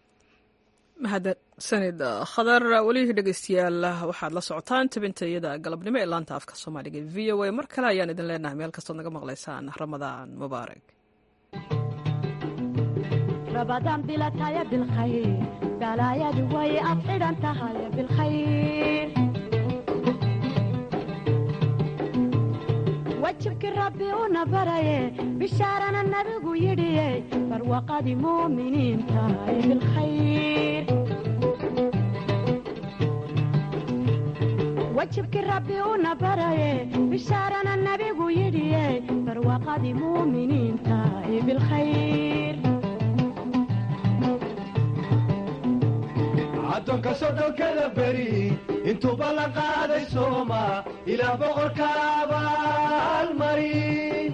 mahadsanid khadar welihii dhegeystayaal waxaad la socotaan tabinta iyada galabnimo ee laanta afka soomaaliga v o a mar kale ayaan idin leenahay meel kastood naga maqlaysaan ramadaan mubaarak رمضان بلا تايا بالخير بلا يا دوي أفعل أنت هاي بالخير وجهك ربي ونبري بشارنا النبي يدي فروقة مؤمنين تاي بالخير وجهك ربي ونبري بشارنا النبي يدي فروقة مؤمنين تاي بالخير addoonka sodhonkada beri intuu ballan qaaday sooma ilaa boqorka abaalmarin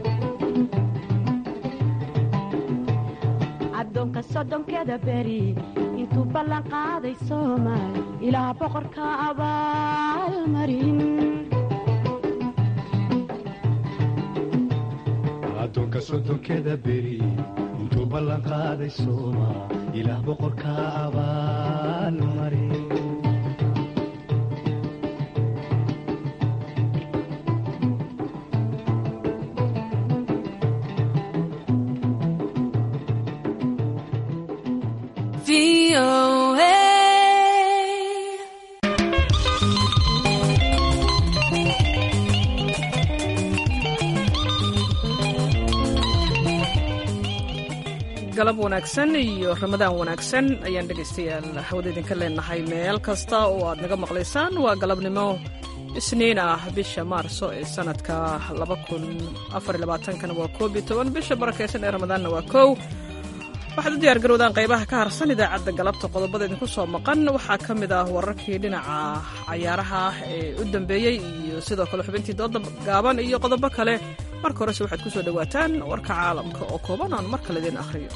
addoonka soddonkeda beri intuu ballan qaaday soomaal ilaa boqorka abaalmarin addoonka soddonkeda beri intuu ballan qaaday sooma ilaah boqorka abaalmarin galab wanaagsan iyo ramadaan wanaagsan ayaan dhegaystayaal hawada idinka leenahay meel kasta oo aad naga maqlaysaan waa galabnimo isniin ah bisha maarso ee sanadka kana waa koob iyo toban bisha barakaysan ee ramadaanna waa kow waxaad u diyaar garowdaan qaybaha ka harsan idaacadda galabta qodobada idinku soo maqan waxaa ka mid ah wararkii dhinaca cayaaraha ee u dambeeyey iyo sidoo kale xubintii dooda gaaban iyo qodobo kale marka horese waxaad ku soo dhowaataan warka caalamka oo kooban aan mar kale idin akhriyo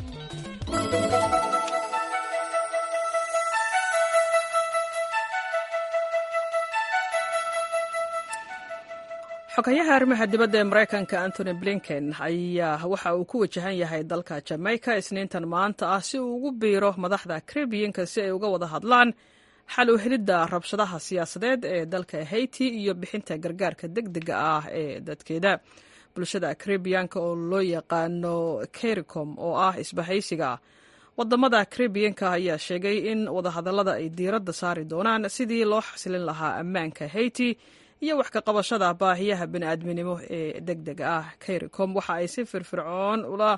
xogayaha arrimaha dibadda ee maraykanka antony blinken ayaa waxa uu ku wajahan yahay dalka jamaica isniintan maanta ah si uu ugu biiro madaxda karibiyanka si ay uga wada hadlaan xal u helidda rabshadaha siyaasadeed ee dalka haiti iyo bixinta gargaarka deg dega ah ee dadkeeda bulshada karibiyanka oo loo yaqaano caricom oo ah isbahaysiga wadamada karibiyanka ayaa sheegay in wadahadallada ay diiradda saari doonaan sidii loo xasilin lahaa ammaanka haiti iyo wax ka qabashada baahiyaha bini'aadminimo ee deg dega ah caricom waxa ay si firfircoon ula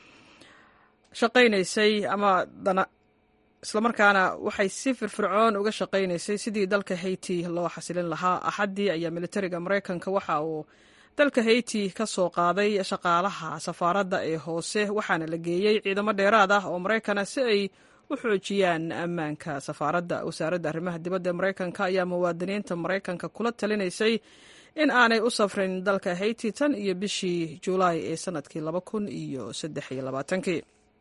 shaqaynaysay ama islamarkaana waxay si firfircoon uga shaqaynaysay sidii dalka haiti loo xasilin lahaa axaddii ayaa militariga maraykanka waxa uu dalka haiti ka soo qaaday shaqaalaha safaaradda ee hoose waxaana la geeyey ciidamo dheeraad ah oo maraykana si ay u xoojiyaan ammaanka safaaradda wasaaradda arrimaha dibadda ee maraykanka ayaa muwaadiniinta maraykanka kula talinaysay in aanay u safrin dalka haiti tan iyo bishii julaay ee sanadkii laba kun iyo saddex iyo labaatankii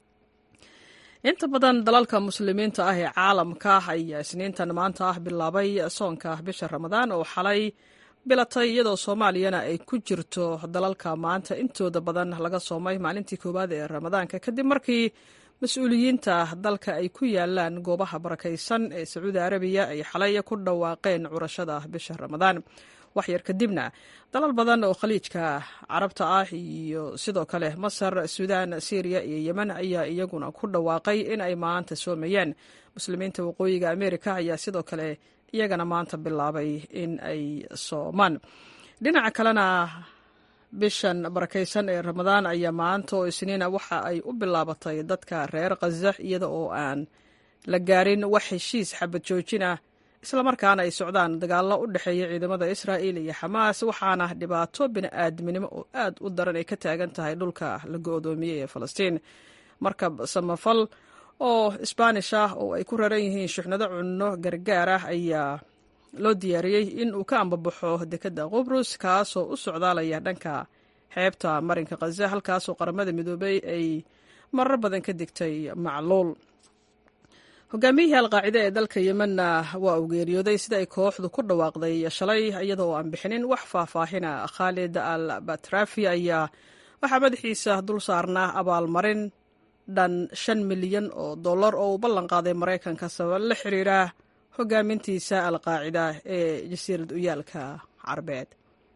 inta badan dalalka muslimiinta ah ee caalamka ayaa isniintan maanta ah bilaabay soonka bisha ramadaan oo xalay bilatay iyadoo soomaaliyana ay ku jirto dalalka maanta intooda badan laga soomay maalintii koowaad ee ramadaanka kadib markii mas-uuliyiinta dalka ay ku yaalaan goobaha barakaysan ee sacuudi arabiya ay xalay ku dhawaaqeen curashada bisha ramadaan waxyar kadibna dalal badan oo khaliijka carabta ah iyo sidoo kale masar suudaan syriya iyo yemen ayaa iyaguna ku dhawaaqay in ay maanta soomayaan muslimiinta waqooyiga amerika ayaa sidoo kale iyagana maanta bilaabay in ay soomaan dhinaca kalena bishan barakaysan ee ramadaan ayaa maanta oo isniina waxa ay u bilaabatay dadka reer khaza iyada oo aan la gaarin wax heshiis xabad joojin ah islamarkaana ay socdaan dagaallo u dhexeeya ciidamada israa'il iyo xamaas waxaana dhibaato bini'aadminimo oo aad u daran ay ka taagan tahay dhulka la go-doomiyey ee falastiin markab samafal oo isbaanish ah oo ay ku raran yihiin shuxnado cunno gargaar ah ayaa loo diyaariyey in uu ka ambabaxo dekedda qubrus kaasoo u socdaalaya dhanka xeebta marinka khaza halkaasoo qaramada midoobay ay marar badan ka digtay macluul hogaamiyihii alqaacide ee dalka yemenna waa uu geeriyooday sida ay kooxdu ku dhawaaqday shalay iyadoo aan bixinin wax faahfaahina khaalid al batrafi ayaa waxaa madaxiisa dul saarnaa abaalmarin dhan shan milyan oo dollar oo uu ballan qaaday maraykanka sabab la xiriira hogaamintiisa alqaacida ee jasiirad uyaalka carabeed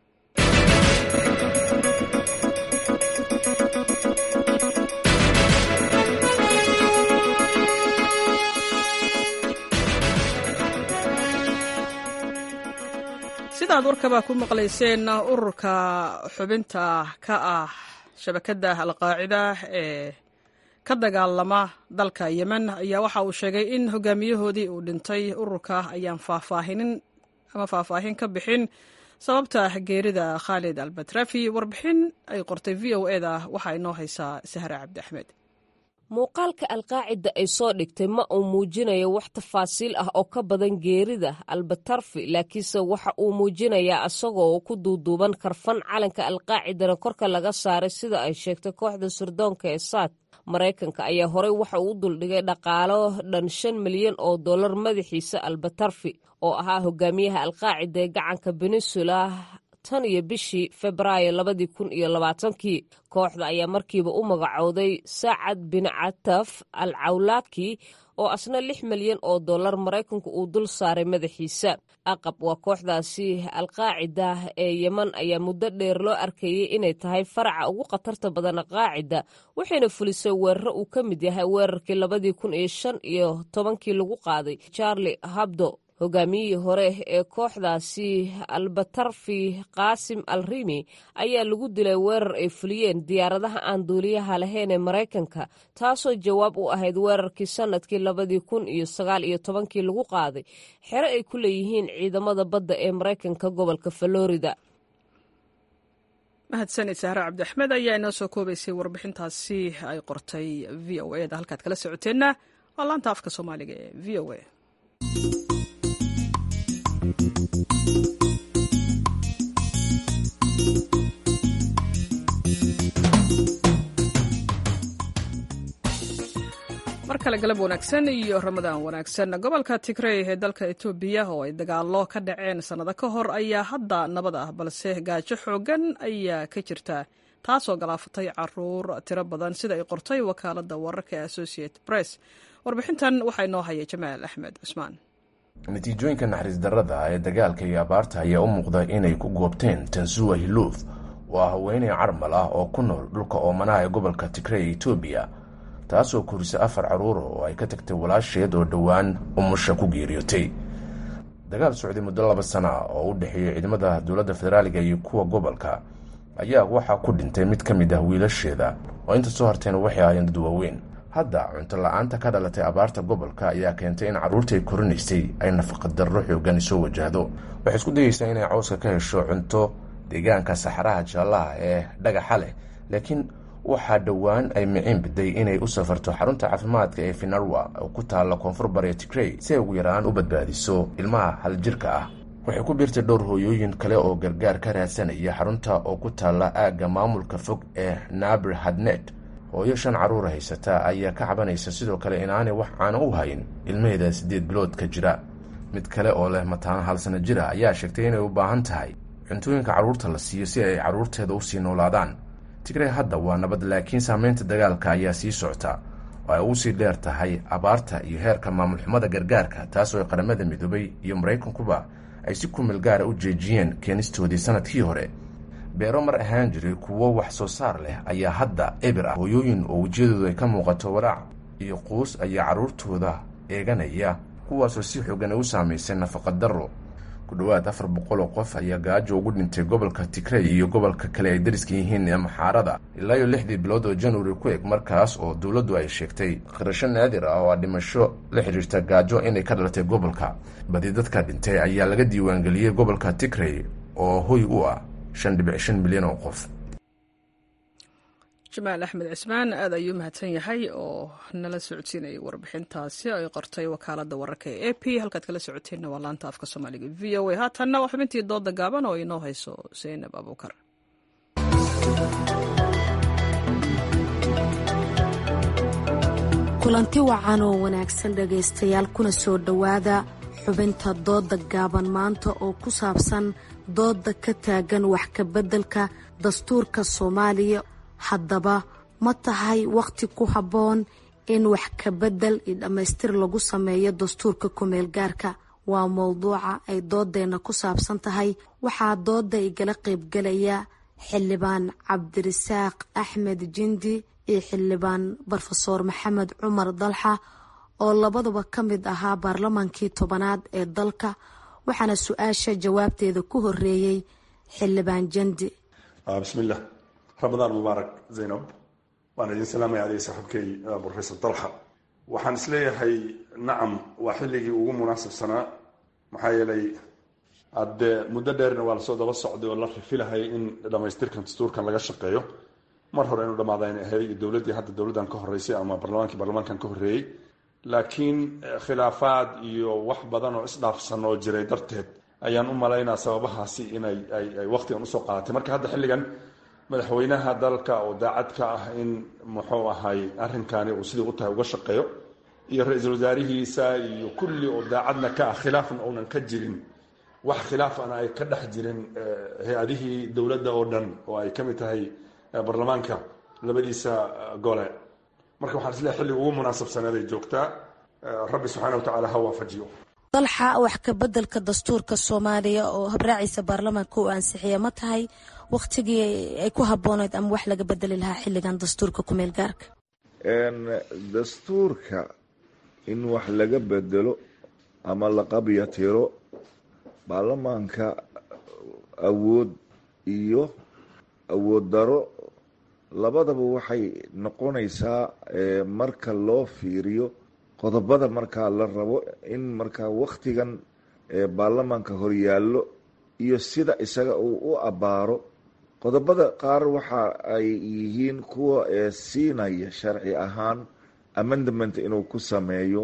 sidaad warkaba ku maqlayseen ururka xubinta ka ah shabakadda alqaacida ee ka dagaalama dalka yemen ayaa waxa uu sheegay in hogaamiyahoodii uu dhintay ururka ayaan faahfaahinin ama faahfaahin ka bixin sababta geerida khaalid albatrafi warbixin ay qortay v o e da waxaa inoo haysaa sahre cabdi axmed muuqaalka alqaacida ay soo dhigtay ma uu muujinayo wax tafaasiil ah oo ka badan geerida albatarfi laakiinse waxa uu muujinayaa isagoo ku duuduuban karfan calanka alqaacidana korka laga saaray sida ay sheegtay kooxda sirdoonka ee saad maraykanka ayaa horey waxa uu u duldhigay dhaqaalo dhan shan milyan oo dollar madaxiisa albatarfi oo ahaa hogaamiyaha alqaacida ee gacanka beninsula tan iyo bishii febraayo labadii kun iyo labaatankii kooxda ayaa markiiba u magacowday sacad bin cataf al cawlaaki oo asna lix milyan oo dollar maraykanku uu dul saaray madaxiisa aqab waa kooxdaasi alqaacida ee yeman ayaa muddo dheer loo arkayay inay tahay faraca ugu khatarta badan qaacida waxayna fulisay weeraro uu ka mid yahay weerarkii labadii kun iyo shan iyo tobankii lagu qaaday charli habdo hogaamiyihii hore ee kooxdaasi albatarfi qaasim al rimi ayaa lagu dilay weerar ay fuliyeen diyaaradaha aan duuliyaha lahayn ee maraykanka taasoo jawaab u ahayd weerarkii sanadkii labadii kun iyo sagaal iyo tobankii lagu qaaday xero ay ku leeyihiin ciidamada badda ee maraykanka gobolka florida mahadsanid sahre cabdiaxmed ayaa inoo soo koobaysay warbixintaasi ay qortay v o e da halkaad kala socoteenna waa laanta afka soomaaliga ee v o a mar kale galab wanaagsan iyo ramadaan wanaagsan gobolka tigrey ee dalka etoobiya oo ay dagaalo ka dhaceen sannado ka hor ayaa hadda nabad ah balse gaajo xoogan ayaa ka jirta taasoo galaafatay caruur tiro badan sida ay qortay wakaaladda wararka ee associated press warbixintan waxaa inoo haya jamaal axmed cusmaan natiijooyinka naxariis darrada ee dagaalka iyo abaarta ayaa u muuqda inay ku goobteen tansuwa hiluuf oo ah haweeney carmal ah oo ku nool dhulka oomanaha ee gobolka tigrey ee etoobiya taasoo korisay afar carruura oo ay ka tagtay walaasheed oo dhowaan umusha ku geeriyootay dagaal socday muddo laba sana ah oo u dhexeeyey ciidamada dowladda federaaliga iyo kuwa gobolka ayaa waxaa ku dhintay mid ka mid ah wiilasheeda oo inta soo hartayna waxay ahaayeen dad waaweyn hadda cunto la-aanta ka dhalatay abaarta gobolka ayaa keentay in carruurtai korinaysay ay nafaqadarro xoogan soo wajahdo waxay isku dayeysaa inay cawska ka hesho cunto deegaanka saxaraha jaallaha ee dhagaxa leh laakiin waxaa dhowaan ay miciin biday inay u safarto xarunta caafimaadka ee finarwa oo ku taalla koonfur bariya tigrey si ay ugu yaraan u badbaadiso ilmaha haljirka ah waxay ku biirtay dhowr hooyooyin kale oo gargaar ka raadsanaya xarunta oo ku taalla aagga maamulka fog ee nabir hadnet hooyo shan carruura haysata ayaa ka cabanaysa sidoo kale inaanay wax caana u hayn ilmaheeda siddeed bilood ka jira mid kale oo leh mataano hal sano jira ayaa sheegtay inay u baahan tahay cuntooyinka carruurta la siiyo si ay carruurteeda usii noolaadaan tigrey hadda waa nabad laakiin saameynta dagaalka ayaa sii socta oo ay ugu sii dheer tahay abaarta iyo heerka maamul xumada gargaarka taasoo qaramada midoobay iyo maraykankuba ay si kumil gaara u jeejiyeen keenistoodii sanadkii hore beero mar ahaan jiray kuwo wax soo saar leh ayaa hadda ebir ah hooyooyin oo wejiyadoodu ay ka muuqato walaac iyo quus ayaa carruurtooda eeganaya kuwaasoo si xoogan ay u saamaysay nafaqadarro ku dhowaad afar boqol oo qof ayaa gaajo ugu dhintay gobolka tigrey iyo gobolka kale ay dariska yihiin ee maxaarada ilaa iyo lixdii bilood oo januari ku eg markaas oo dowladdu ay sheegtay qirasho naadir ah oo a dhimasho la xidhiirta gaajo inay ka dhalatay gobolka badi dadka dhintay ayaa laga diiwaangeliyey gobolka tigrey oo hoy u ah shan dhibic shan milyan oo qof jamaal axmed cismaan aad ayuu mahadsan yahay oo nala socodsiinayay warbixintaasi ay qortay wakaaladda wararka ee a p halkaad kala socoteenna waa laanta afka soomaaliga v o a haatanna waa xubintii dooda gaaban oo inoo hayso zaynab abuukar kulanti wacan oo wanaagsan dhegaystayaal kuna soo dhowaada xubinta dooda gaaban maanta oo ku saabsan dooda ka taagan wax kabeddelka dastuurka soomaaliya haddaba ma tahay wakhti ku habboon in wax kabedel iyo dhammaystir lagu sameeyo dastuurka kumeel gaarka waa mowduuca ay doodeenna ku saabsan tahay waxaa dooda igala qaybgalaya xildhibaan cabdirasaaq axmed jindi iyo xildhibaan brofesoor maxamed cumar dalxa oo labaduba ka mid ahaa baarlamaankii tobanaad ee dalka waxaana su-aasha jawaabteeda ku horeeyey xildhibaan jandi bismilah ramadaan mubaarak zaynab waan idin salaamaya adig saaxiibkay brofesor dalxa waxaan isleeyahay nacam waa xilligii ugu munaasabsanaa maxaa yeelay hadde muddo dheerna waa lasoo daba socday oo la rifilahay in dhamaystirkan dastuurkan laga shaqeeyo mar hore inuu dhamaadayna ahayd dowladdii hadda dowladdan ka horeysay ama barlamaankii barlamaankan ka horreeyey laakiin khilaafaad iyo wax badan oo isdhaafsan oo jiray darteed ayaan u malaynaa sababahaasi inay ay waqtigan usoo qaadatay marka hadda xilligan madaxweynaha dalka oo daacad ka ah in muxuu ahay arrinkani uu sidii u tahay uga shaqeeyo iyo ra-iisul wasaarihiisa iyo kulli oo daacadna ka ah khilaafna uunan ka jirin wax khilaafana ay ka dhex jirin hay-adihii dowladda oo dhan oo ay ka mid tahay baarlamaanka labadiisa gole marka waxaan isleehay xilliga ugu munaasabsaneeday joogtaa rabbi subxaana wa tacaala ha waafajiyo dalxa wax ka bedelka dastuurka soomaaliya oo habraaciisa baarlamaanka uu ansixiya ma tahay wakhtigii ay ku habbooneyd ama wax laga bedeli lahaa xilligan dastuurka kumeel gaarka dastuurka in wax laga bedelo ama la qabya tiro baarlamaanka awood iyo awood daro labadaba waxay noqonaysaa marka loo fiiriyo qodobada markaa la rabo in markaa wakhtigan baarlamaanka horyaallo iyo sida isaga uu u abbaaro qodobada qaar waxa ay yihiin kuwa siinaya sharci ahaan amendament inuu ku sameeyo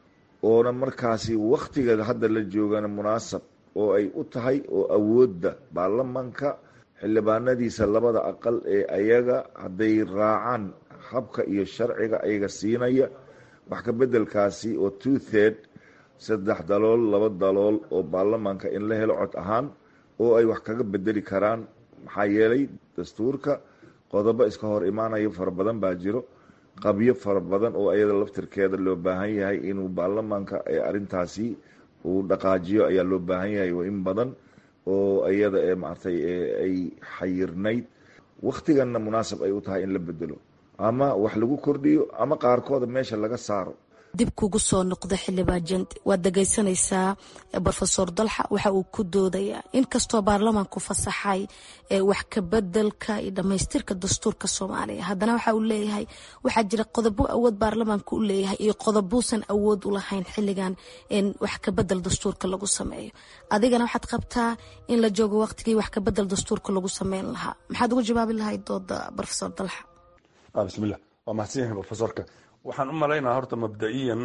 oona markaasi wakhtiga hadda la joogana munaasab oo ay u tahay oo awoodda baarlamaanka xildhibaanadiisa labada aqal ee ayaga hadday raacaan habka iyo sharciga ayaga siinaya wax ka bedelkaasi oo two third saddex dalool laba dalool oo baarlamaanka in la helo cod ahaan oo ay wax kaga bedeli karaan maxaa yeelay dastuurka qodobo iska hor imaanayo fara badan baa jiro qabyo fara badan oo ayada laftirkeeda loo baahan yahay inuu baarlamaanka arintaasi uu dhaqaajiyo ayaa loo baahan yahay in badan oo ayada maartay ay xayirnayd wakhtiganna munaasab ay u tahay in la bedelo ama wax lagu kordhiyo ama qaarkooda meesha laga saaro dib kugu soo noqda xildhibaan jandi waad dhegaysanaysaa rofesor dalxa waxa uu ku doodayaa inkastoo baarlamaanku fasaxay wax kabedelka iyo dhammaystirka dastuurka soomaaliya haddana waxa uu leeyahay waxaa jira qodobo awood baarlamaanku u leeyahay iyo qodobuusan awood u lahayn xilligan in wax kabedel dastuurka lagu sameeyo adigana waxaad qabtaa in la joogo waqtigii wax kabedel dastuurka lagu sameyn lahaa maxaad ugu jawaabi lahayd dooda rofesor dalxa bismillah waa mahadsan yahay rofesorka waxaan u malaynaa horta mabda-iyan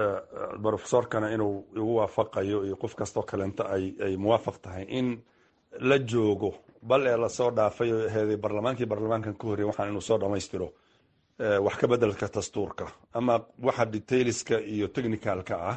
rofesorkana inuu igu waafaqayo iyo qof kastoo kaleenta ay muwaafaq tahay in la joogo bal ee lasoo dhaafay oo aheeday barlamaankii baarlamaankan ka horrey waxaan inuu soo dhammaystiro wax ka bedelka dastuurka ama waxa detailska iyo technicalka ah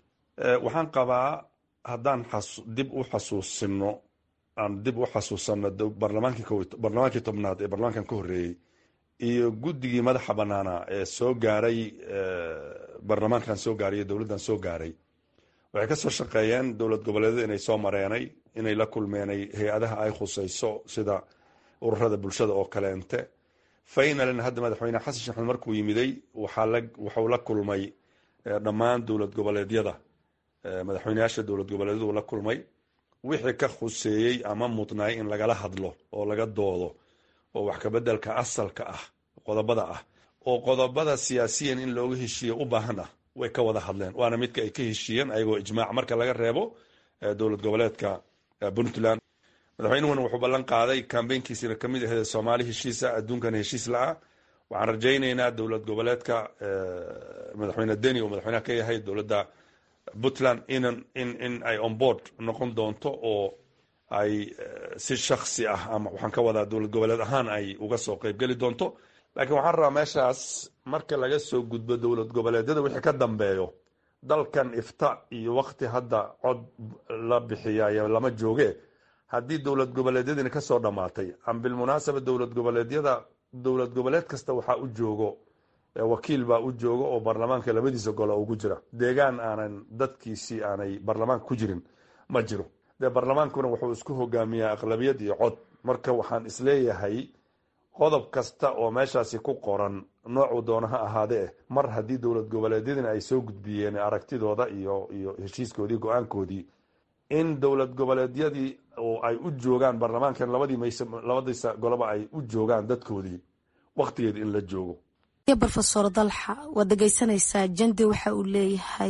waxaan qabaa haddaan dib u xasuusino aan dib u xasuusano barlamaankii tobnaad ee barlamaankan ka horreeyey iyo guddigii madaxa banaana ee soo gaaray baarlamaankan soo gaaray iyo dowladdan soo gaaray waxay ka soo shaqeeyeen dowlad goboleedyada inay soo mareenay inay la kulmeenay hay-adaha ay khusayso sida ururada bulshada oo kaleente faynalin hadda madaxweyne xasan sheekh maxamed markuu yimiday waxuu la kulmay dhammaan dowlad goboleedyada madaxweyneyaasha dowlad goboleedyadu la kulmay wixii ka khuseeyey ama mudnaay in lagala hadlo oo laga doodo oo wax kabedelka asalka ah qodobada ah oo qodobada siyaasiyan in looga heshiiye u baahan ah way ka wada hadleen waana midka ay ka heshiiyeen ayagoo ijmaac marka laga reebo dowlad goboleedka puntland madaxweynuhuna wuxuu ballan qaaday kambeynkiisina kamid aheed soomaali heshiisa adduunkana heshiis la-ah waxaan rajaynaynaa dowlad goboleedka madaxweyne deni oo madaxweynaha ka yahay dowladda puntland in in ay onboard noqon doonto oo ay si shaksi ah ama waxaan ka wadaa dowlad goboleed ahaan ay uga soo qeybgeli doonto laakiin waxaan rabaa meeshaas marka laga soo gudbo dowlad goboleedyada wixii ka dambeeyo dalkan ifta iyo waqti hadda cod la bixiyayo lama jooge haddii dowlad goboleedyadina kasoo dhammaatay am bilmunaasaba dowlad goboleedyada dowlad goboleed kasta waxaa u joogo wakiil baa u jooga oo baarlamaanka labadiisa gole ugu jira deegaan aanan dadkiisii aanay baarlamaanka ku jirin ma jiro dee baarlamaankuna wuxuu isku hogaamiyaa aqlabiyad iyo cod marka waxaan isleeyahay qodob kasta oo meeshaasi ku qoran noocuu doona ha ahaadee mar haddii dowlad goboleedyadina ay soo gudbiyeen aragtidooda iyo iyo heshiiskoodii go-aankoodii in dowlad goboleedyadii oo ay u joogaan baarlamaankan labadii mayse labadiisa goleba ay u joogaan dadkoodii waqtigeeda in la joogo rofesor dalxa waad dhegeysanaysaa jandi waxa uu leeyahay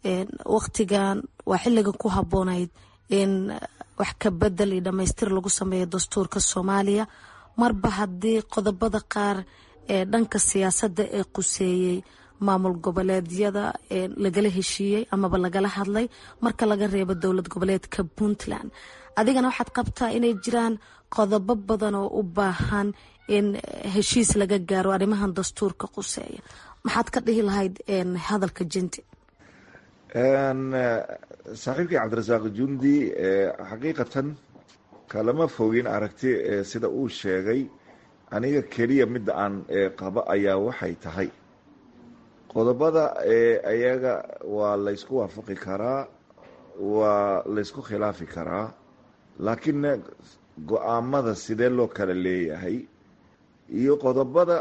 waqtigan waa xiligan ku haboonayd in wax ka bedel iyo dhamaystir lagu sameeyo dastuurka soomaaliya marba haddii qodobada qaar ee dhanka siyaasadda ee quseeyey maamul goboleedyada lagala heshiiyey amaba lagala hadlay marka laga reebo dowlad goboleedka puntland adigana waxaad qabtaa inay jiraan qodobo badan oo u baahan in heshiis laga gaaro arrimahan dastuurka quseeya maxaad ka dhihi lahayd hadalka jinti saaxiibkii cabdirasaaq jundi xaqiiqatan kalama fogin aragti sida uu sheegay aniga keliya midda aan qabo ayaa waxay tahay qodobada ayaga waa laysku waafaqi karaa waa laysku khilaafi karaa laakiin go-aamada sidee loo kala leeyahay iyo qodobada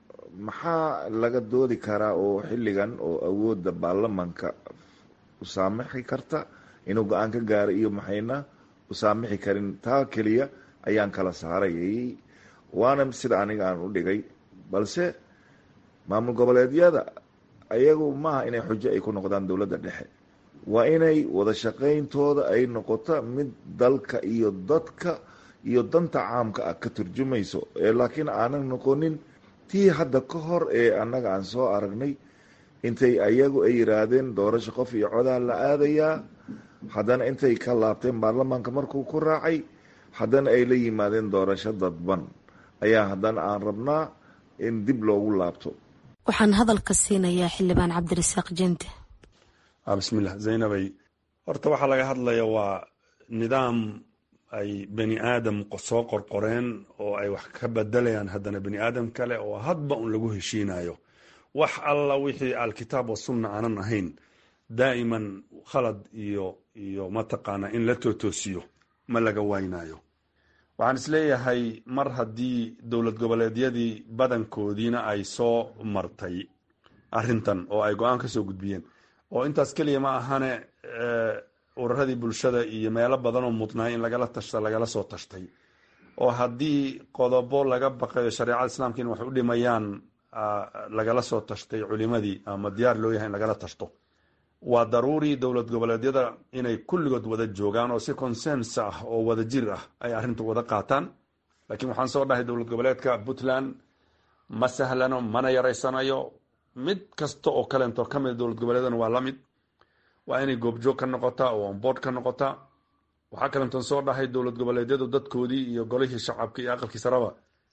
maxaa laga doodi karaa oo xilligan oo awoodda baarlamanka u saamixi karta inuu go-aan ka gaaro iyo maxayna u saamixi karin taa keliya ayaan kala saarayay waana sida aniga aan u dhigay balse maamul goboleedyada ayagu maaha inay xujo ay ku noqdaan dowladda dhexe waa inay wada shaqayntooda ay noqoto mid dalka iyo dadka iyo danta caamka ah ka turjumayso laakiin aanan noqonin tii hadda ka hor ee annaga aan soo aragnay intay ayagu ay yiraahdeen doorasho qof iyo codaa la aadayaa haddana intay ka laabteen baarlamaanka markuu ku raacay haddana ay la yimaadeen doorasho dadban ayaa haddana aan rabnaa in dib loogu laabto waxaan hadalka siinayaa xildhibaan cabdirasaaq jente bismillah zaynabay horta waxaa laga hadlaya waa nidaam ay bani aadam soo qorqoreen oo ay wax ka bedelayaan haddana bani aadam kale oo hadba un lagu heshiinayo wax alla wixii alkitaab wasunna aanan ahayn daa'iman khalad iyo iyo mataqaana in la tootoosiyo ma laga waynayo waxaan isleeyahay mar haddii dowlad goboleedyadii badankoodiina ay soo martay arintan oo ay go-aan ka soo gudbiyeen oo intaas keliya ma ahane ururadii bulshada iyo meelo badan oo mudnaay in lagala tashta lagala soo tashtay oo haddii qodobo laga baqayo shareecada islaamka in wax u dhimayaan lagala soo tashtay culimadii ama diyaar loo yahay in lagala tashto waa daruuri dowlad goboleedyada inay kulligood wada joogaan oo si consens ah oo wada jir ah ay arrinta wada qaataan laakiin waxaan soo dhahay dowlad goboleedka puntland ma sahlano mana yaraysanayo mid kasta oo kaleento ka mid dowlad goboleedana waa la mid waa inay goobjoog ka noqotaa oo onboard ka noqotaa waxaa kalentoon soo dhahay dowlad goboleedyadu dadkoodii iyo golihii shacabka iyo aqalkii saraba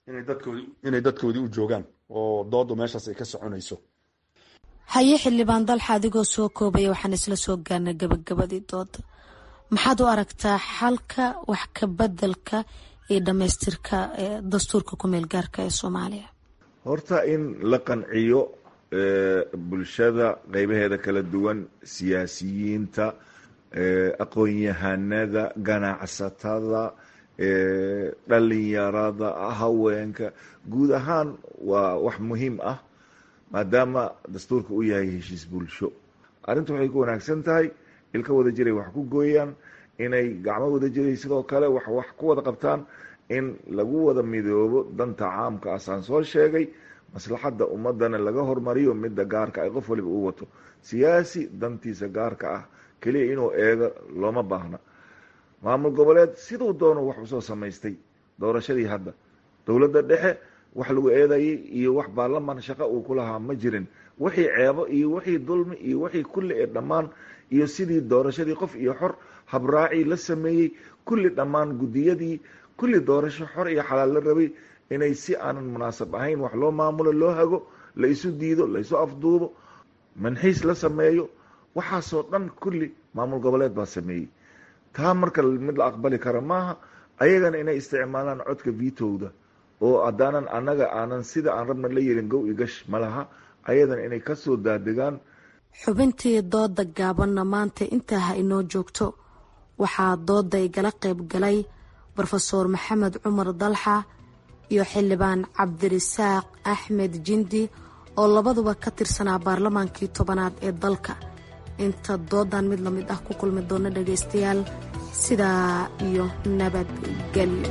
inay dadkoodii u joogaan oo doodu meeshaas ay ka soconayso haye xildhibaan dalxa adigoo soo koobaya waxaan isla soo gaarnay gabagabadii dooda maxaad u aragtaa xalka wax ka bedelka iyo dhamaystirka dastuurka kumeel gaarka ee soomaaliya horta in la qanciyo bulshada qeybaheeda kala duwan siyaasiyiinta aqoon-yahanada ganacsatada dhalinyarada haweenka guud ahaan waa wax muhiim ah maadaama dastuurka uu yahay heshiis bulsho arrinta waxay ku wanaagsan tahay ilka wada jiray wax ku gooyaan inay gacmo wada jiray sidoo kale wax wax ku wada qabtaan in lagu wada midoobo danta caamka asaan soo sheegay maslaxadda ummadana laga hormariyo midda gaarka ay qof waliba uu wato siyaasi dantiisa gaarka ah keliya inuu eego looma baahna maamul goboleed siduu doono wax usoo samaystay doorashadii hadda dowladda dhexe wax lagu eedayay iyo wax baarlamaan shaqo uu ku lahaa ma jirin wixii ceebo iyo wixii dulmi iyo wixii kulli ee dhammaan iyo sidii doorashadii qof iyo xor habraacii la sameeyey kulli dhammaan guddiyadii kulli doorasho xor iyo xalaal la rabay inay si aanan munaasab ahayn wax loo maamulo loo hago la isu diido la isu afduubo manxiis la sameeyo waxaasoo dhan kulli maamul goboleed baa sameeyey taa marka mid la aqbali kara maaha ayagana inay isticmaalaan codka vitowda oo haddaanan annaga aanan sida aan rabna la yeelin gow igash ma laha ayadana inay kasoo daadegaan xubintii dooda gaabanna maanta intaa ha inoo joogto waxaa dooda igala qayb galay rofeor maxamed cumar dalxa iyo xildhibaan cabdirisaaq axmed jindi oo labaduba ka tirsanaa baarlamaankii tobanaad ee dalka inta doodan mid lamid ah ku kulmi doona dhagaystayaal sidaa iyo nabadgelyo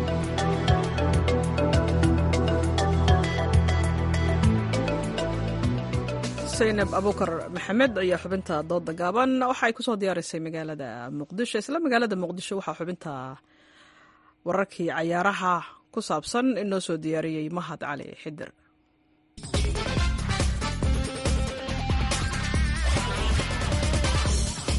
saynab abukar maxamed ayaa xubinta dooda gaaban waxa ay kusoo diyaarisay magaalada muqdisho isla magaalada muqdisho waxaa xubinta wararkii cayaaraha ku saabsan inoo soo diyaariyey mahad cali xidir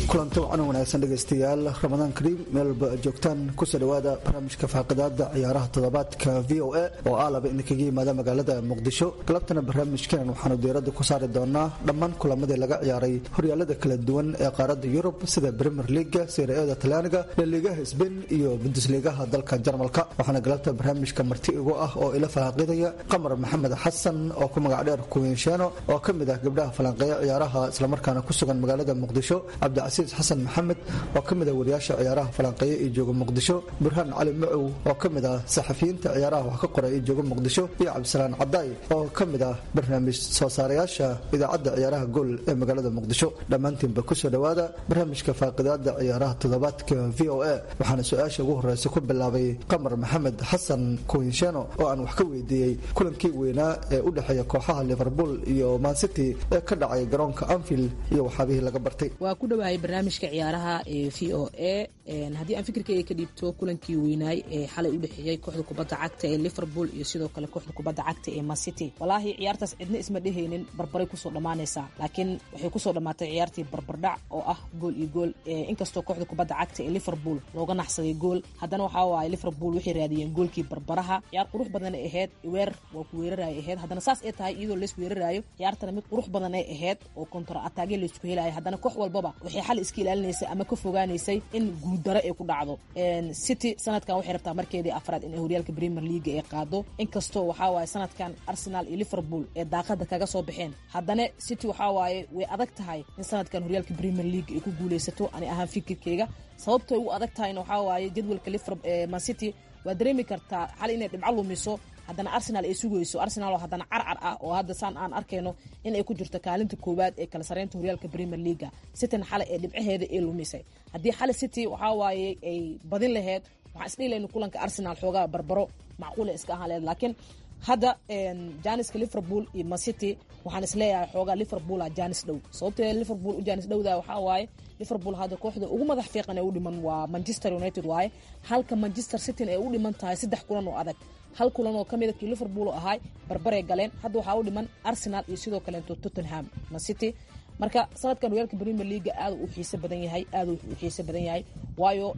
kulanti wacan wanaagsan dhegaystayaal ramadaan kariim meel walba aad joogtaan kusoo dhawaada barnaamijka faaqidaada ciyaaraha toddobaadka v o a oo ah laba idinkaga yimaada magaalada muqdisho galabtana barnaamijkan waxaanu diiradda ku saari doonaa dhammaan kulamadii laga ciyaaray horyaalada kala duwan ee qaaradda yurub sida premier leaga siriada talyaaniga laliigaha sbain iyo bundusliigaha dalka jarmalka waxaana galabta barnaamijka marti igu ah oo ila faaqidaya qamar maxamed xasan oo ku magac dheer kuwinsheeno oo ka mid ah gabdhaha falanqeeya ciyaaraha islamarkaana ku sugan magaalada muqdisho cabdicasiis xasan maxamed oo ka mid ah wariyaasha ciyaaraha falanqeeya ee jooga muqdisho burhaan cali macow oo ka mid ah saxafiyiinta ciyaaraha wax ka qoray ee jooga muqdisho iyo cabdisalaan cadaay oo ka mid ah barnaamij soo saarayaasha idaacadda ciyaaraha gool ee magaalada muqdisho dhammaantiinba kusoo dhawaada barnaamijka faaqidaada ciyaaraha toddobaadka v o a waxaana su-aasha ugu horeysa ku bilaabay qamar maxamed xasan kuwinsheeno oo aan wax ka weydiiyey kulankii weynaa ee u dhexeeya kooxaha liverpool iyo mancity ee ka dhacay garoonka anfield iyo waxaabihii laga bartay waa ku dhawaayay barnaamijka ciyaaraha ee v o a haddii aan fikirkeyga ka dhiibto kulankii weynaay ee xalay u dhexeeyey kooxda kubadda cagta ee liverpool iyo sidoo kale kooxda kubadda cagta ee mancity walaahi ciyaartaas cidna isma dhehaynin barbaray kusoo dhammaanaysaa laakiin waxay kusoo dhammaatay ciyaartii barbardhac oo ah gool iyo gool inkastoo kooxda kubadda cagta ee liverpool looga naxsaday gool haddana waxaa waaye liverpool waxay raadiyeen goolkii barbaraha ciyaar qurux badan ay ahayd weer waa ku weeraraya ahayd haddana saas ay tahay iyadoo lays weeraraayo ciyaartana mid qurux badan ay ahayd oo kontra ataagyo laysku helayo haddana koox walbaba waxay xal iska ilaalinaysay ama ka fogaanaysay in guuldaro ay ku dhacdo city sanadkan waxay rabtaa markeedii afraad in horyaalka premier league ay qaado inkastoo waxaa waaye sanadkan arsenal iyo liverpool ee daaqada kaga soo baxeen haddana city waxaa waaye way adag tahay in sanadkan horyaalka premier league ay ku guuleysato ani ahaan fikirkeyga sababtay u adag tahayna waxaa waaye jadwalka mancity waa dareemi kartaa xal inay dhibco lumiso haddana arsenal ay sugayso arsenal oo haddana carcar ah oo hadda saan aan arkayno in ay ku jirto kaalinta koowaad ee kala sareynta horyaalka premier leaga cityna xalay ee dhibcaheeda ay lumisay haddii xalay city waxaa waaye ay badin laheyd waxaan isdhihi lahayna kulanka arsenal xoogaa barbaro macquula iska ahaan laheyd laakiin hadda janiska liverpool iyo mancity waxaan isleeyahay xoogaa liverpoola janis dhow sababtee liverpool u janis dhowda waxaa waaye liverpool hadda kooxda ugu madax fiiqan ee u dhiman waa manchester united waaye halka manchester cityn ay u dhiman tahay saddex kulan oo adag hal kulan oo kamida kii liverpool ahay barbaray galeen hadda waxaa u dhiman arsenal iyo sidoo kaleeto tottenham mancity marka sanadkan horyaalka premier leaga aad u xiise badan yahay aad u xiise badan yahay waayo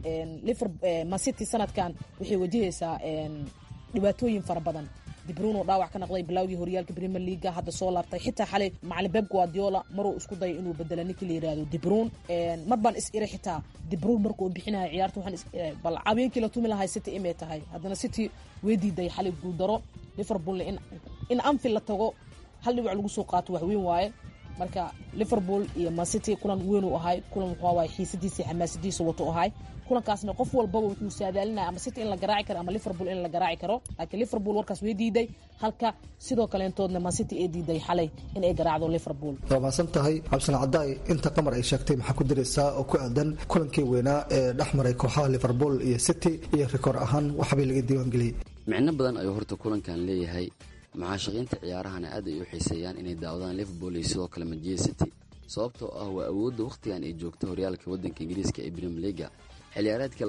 mancity sanadkan waxay wajahaysaa dhibaatooyin fara badan dibruno dhaawac ka naqday bilowgii horyaalka premier leaga hadda soo laabtay xitaa xalay macalin beb guardiola maruu isku dayay inuu bedelo ninkii la yirahdo dibruun mar baan is iri xitaa dibruun markuu bixinaya ciyaarta waxaan bal habeenkii la tumi lahay city imay tahay haddana city way diiday xalay guuldaro liverpoolna in in anfield la tago hal dhibac lagu soo qaato wax weyn waaye marka liverpool iyo mancity kulan weyn uu ahay kulan wuxuu waaye xiisadiisa xamaasadiisa wato ahay kulankaasna qof walbaba wuxuu saadaalinaya ama city in la garaaci karo ama liverpool in la garaaci karo laakiin liverpool warkaas way diiday halka sidoo kaleentoodna mancity ay diiday xalay in ay garaacdo liverpool waa maasan tahay cabdisalaan cadaay inta qamar ay sheegtay maxaa ku diraysaa oo ku aadan kulankii weynaa ee dhex maray kooxaha liverpool iyo city iyo rikoor ahaan waxbay laga diiwaangeliyey micno badan ayuu horta kulankan leeyahay mucaashaqiinta ciyaarahana aad ay u xiiseeyaan inay daawadaan liverpool iyo sidoo kale manchester city sababtoo ah waa awoodda wakhtigan ay joogto horyaalka waddanka ingiriiska ee premier leaga xilciyaareedka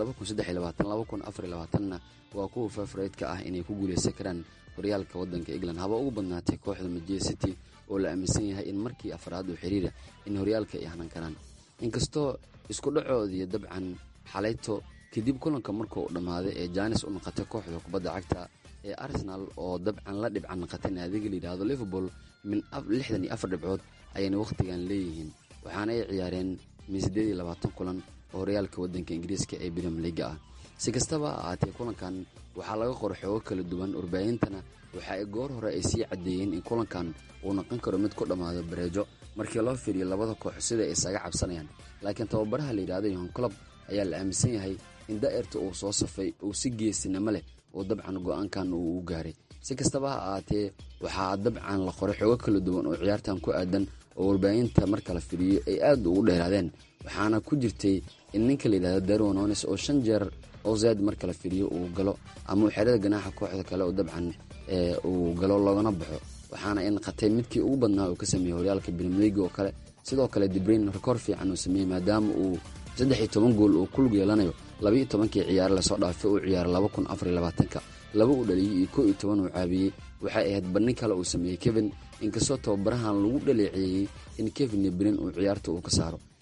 na waa kuwa favoreydka ah inay ku guuleysan karaan horyaalka waddanka england haba ugu badnaatay kooxda manchester city oo la aaminsan yahay in markii afraad oo xiriira in horyaalka ay hanan karaan inkastoo isku dhacoodii dabcan xalayto kadib kulanka markuu dhammaaday ee jaanis u noqotay kooxda kubadda cagta ee arsenal oo dabcan la dhibcan noqotay naadiga layidhaahdo liverpool min lixdan iyo afar dhibcood ayayna wakhtigan leeyihiin waxaana ay ciyaareen min siddeed iyo labaatan kulan oo horyaalka waddanka ingiriiska ee premier leaga ah si kastaba ha ahaatee kulankan waxaa laga qoro xoogo kala duwan warbaahintana waxa ay goor hore ay sii caddeeyeen in kulankan uu noqon karo mid ku dhammaado bareejo markii loo fiiriyo labada koox sida ay isaga cabsanayaan laakiin tababaraha layidhahdo yohan colob ayaa la aaminsan yahay in daa'irta uu soo safay uu si geesinimo leh oo dabcan go-aankan uu u gaaray si kastaba ha ahaatee waxaa dabcan la qoray xoogo kala duwan oo ciyaartan ku aadan oo warbaahinta marka la firiyo ay aad ugu dheeraadeen waxaana ku jirtay in ninka layidhahdo darwonones oo shan jeer oo zaad marka la firiyo uu galo ama uu xerada ganaaxa kooxda kale oo dabcan uu galo loogana baxo waxaana ay naqatay midkii ugu badnaa uu ka sameeyey horyaalka brimilega oo kale sidoo kale dibrain rekoor fiican uu sameeyey maadaama uu saddex iyo toban gool uu ku lug yeelanayo labaiyo tobankii ciyaare lasoo dhaafay uu ciyaaray laba kun afar iyo labaatanka laba uu dhaliyey iyo koo iyo toban uu caabiyey waxay ahayd bandhin kale uu sameeyey kevin inkastoo tababarahan lagu dhaleeceeyey in kevin iyo brin uu ciyaarta uu ka saaro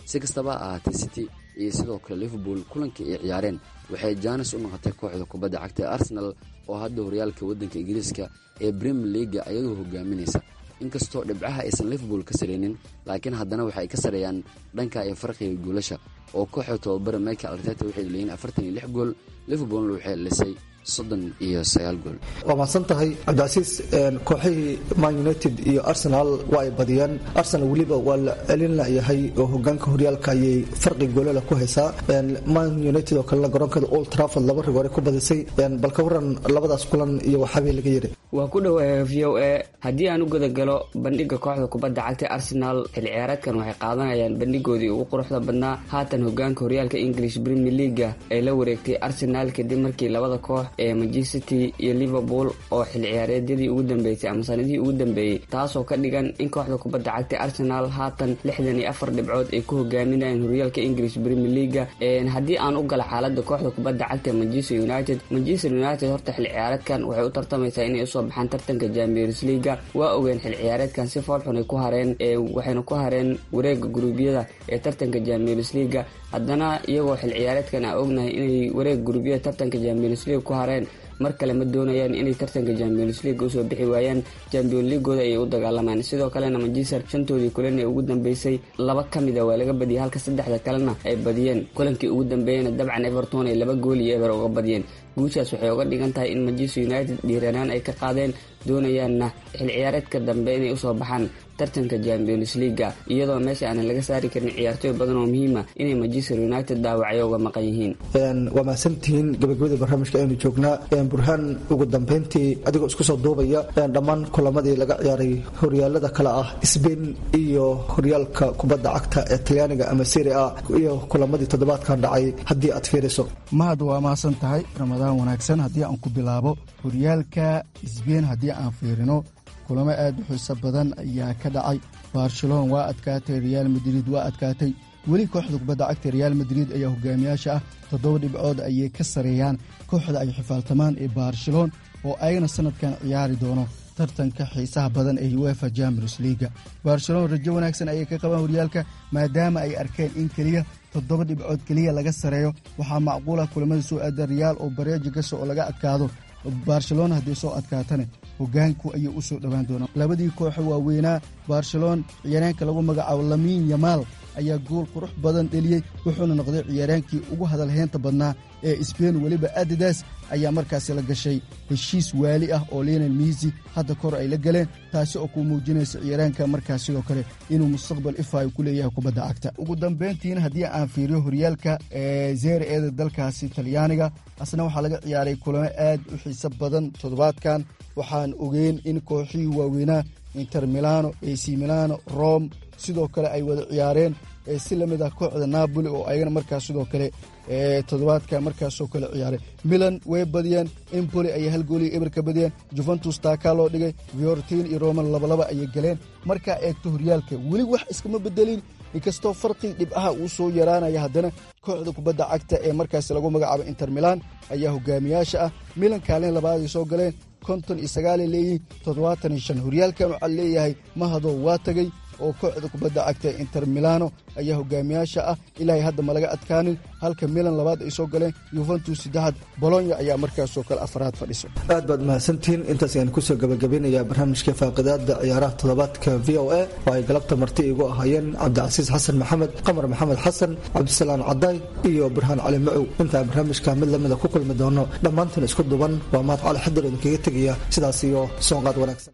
si kastaba ha ahaatee city iyo sidoo kale liverpool kulankii ay ciyaareen waxay jaanis u noqotay kooxda kubadda cagta ee arsenal oo hadda horyaalka waddanka ingiriiska ee premier leaga ayadoo hogaaminaysa inkastoo dhibcaha aysan liverpool ka sareynin laakiin haddana waxay ka sareeyaan dhanka iyo farqiga goolasha oo kooxda tobabara michael arteta waxay leeyihin afartan iyo lix gool liverpoolna waxay lisay soddon iyo sagaal gool waa mahadsan tahay cabdicasiis kooxihii man united iyo arsenal waa ay badiyeen arsenal weliba waa la celin layahay oo hogaanka horyaalka ayay farqi goolala ku haysaa man united oo kalena garoonkeeda old trafford laba rigoore ku badisay bal ka waran labadaas kulan iyo waxaabay laga yiri waa ku dhowahay v o a haddii aan u gudagalo bandhiga kooxda kubadda cagta arsenal xilli ciyaareedkan waxay qaadanayaan bandhigoodii ugu quruxda badnaa haatan hogaanka horyaalka english premier leaga ay la wareegtay arsenal kadib markii labada koox ee manchester city iyo liverpool oo xilli ciyaareedyadii ugu dambeysay ama sanadihii ugu dambeeyey taasoo ka dhigan in kooxda kubadda cagta arsenal haatan lixdan iyo afar dhibcood ay ku hogaaminayaan horyaalka english premier leaga haddii aan u gala xaalada kooxda kubadda cagta manchester united manchester united horta xilli ciyaareedkan waxay u tartamaysaa inay usoo baxaan tartanka champions leaga waa ogeen xilli ciyaareedkan si foolxun ay ku hareen waxayna ku hareen wareega guruubyada ee tartanka champions leaga haddana iyagoo xilli ciyaareedkan aan ognahay inay wareega guruubyada tartanka champions league ku hareen mar kale ma doonayaan inay tartanka champions league usoo bixi waayaan champion leaguooda ayay u dagaalamaan sidoo kalena manchester shantoodii kulan ee ugu dambeysay laba ka mida waa laga badiyay halka saddexda kalena ay badiyeen kulankii ugu dambeeyana dabcan everton ay laba gool iyo eber uga badiyeen guushaas waxay uga dhigan tahay in manchester united dhiiranaan ay ka qaadeen doonayaanna xil ciyaareedka dambe inay usoo baxaan tartanka champions leaga iyadoo meesha aanan laga saari karin ciyaartooy badan oo muhiima inay manchester united dhaawacyo uga maqan yihiin waa mahadsantihiin gabagabadii barnaamijka aynu joognaa burhaan ugu dambeyntii adigoo isku soo duubaya dhammaan kulamadii laga ciyaaray horyaalada kale ah sbain iyo horyaalka kubadda cagta ee talyaaniga ama seri a iyo kulamadii toddobaadkan dhacay haddii aad fiiriso mahad waa mahadsan tahay ramadaan wanaagsan haddii aan ku bilaabo horyaalka sbain haddii aan fiirino kulamo aad u xiiso badan ayaa ka dhacay barcelona waa adkaatay reaal madrid waa adkaatay weli kooxda kubadda cagta reaal madrid ayaa hogaamiyaasha ah toddoba dhibcood ayay ka sareeyaan kooxda ay xifaaltamaan ee barcelona oo ayagana sanadkan ciyaari doono tartanka xiisaha badan ee uefa champions leaga barcelona rajo wanaagsan ayay ka qabaan horyaalka maadaama ay arkeen in keliya toddoba dhibcood keliya laga sareeyo waxaa macquula kulamada soo aada reaal oo bareeji gasho oo laga adkaado barcelona haddii soo adkaatane hogaanku ayay u soo dhowaan doonaan labadii kooxo waaweynaa barcelona ciyaaryaanka lagu magacaabo lamiin yamaal ayaa gool qurux badan dheliyey wuxuuna noqday ciyaaraankii ugu hadalheynta badnaa ee sbain weliba adidas ayaa markaasi la gashay heshiis waali ah oo lionel miisi hadda kor ay la galeen taasi oo ku muujinaysa ciyaaraanka markaas sidoo kale inuu mustaqbal ifayo ku leeyahay kubadda cagta ugu dambayntiina haddii aan fiiriyo horyaalka zeere eeda dalkaasi talyaaniga asna waxaa laga ciyaaray kulamo aad u xiiso badan toddobaadkan waxaan ogeyn in kooxihii waaweynaa inter milano ac milano rome sidoo kale ay wada ciyaareen si lamid ah kooxda napoli oo ayagana markaas sidoo kale toddobaadka markaasoo kale ciyaaray milan way badiyeen empoli ayay hal gooliya eber ka badiyeen juventus taakaa loo dhigay viortin iyo roman labalaba ayay galeen markaa eegto horyaalka weli wax iskama bedelin inkastoo farqii dhibcaha uu soo yaraanaya haddana kooxda kubadda cagta ee markaasi lagu magacaabo inter milan ayaa hogaamiyaasha ah milan kaalin labaaday soo galeen konton iyo sagaalay leeyihiin toddobaatan iyo shan horyaalkan waxaa leeyahay mahadoo waa tegey oo kooxda kubadda cagta inter milano ayaa hogaamiyaasha ah ilaahay hadda ma laga adkaanin halka milan labaad ay soo galeen yuventus saddexaad bolonya ayaa markaasoo kale afaraad fadhiso aad baad mahadsantihiin intaas ayaan kusoo gabagabeynayaa barnaamijka faaqidaada ciyaaraha toddobaadka v o a oo ay galabta marti igu ahaayeen cabdicasiis xasan maxamed qamar maxamed xasan cabdisalaan cadaay iyo burhaan cali macow intaan barnaamijka mid lamida ku kulmi doono dhammaantan isku duban waa mahad cali xadir idinkaga tegaya sidaas iyo soonqaad wanaagsan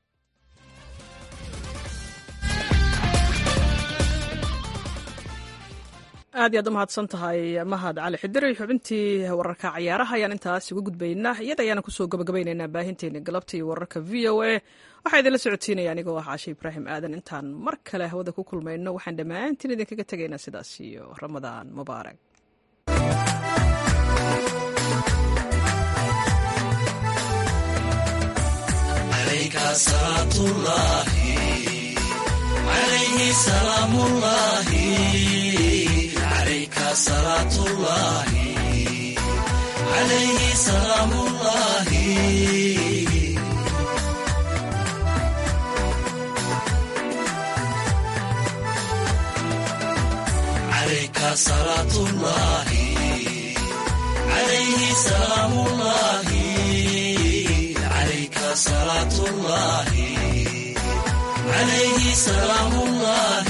aad iyaad u mahadsan tahay mahad cali xidiri xubintii wararka cayaaraha ayaan intaas uga gudbaynaa iyada ayaana kusoo gabagabaynaynaa baahinteeni galabta iyo wararka v o a waxaa idinla socotiinaya anigoo ah caashe ibraahim aadan intaan mar kale hawada ku kulmayno waxaan dhammaantiin idinkaga tegaynaa sidaas iyo ramadaan mubaarak صلاة الله عليه سلام الله صلاة الله عليه سلام الله عليك صلاة الله عليه سلام الله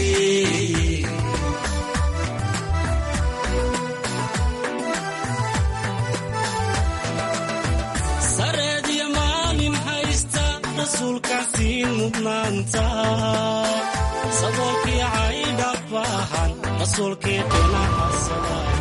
sareediyo maalin haysta rasuulkaasiin mudnaanta saboolkii caydha baahan rasuulkii dhinaca sawaay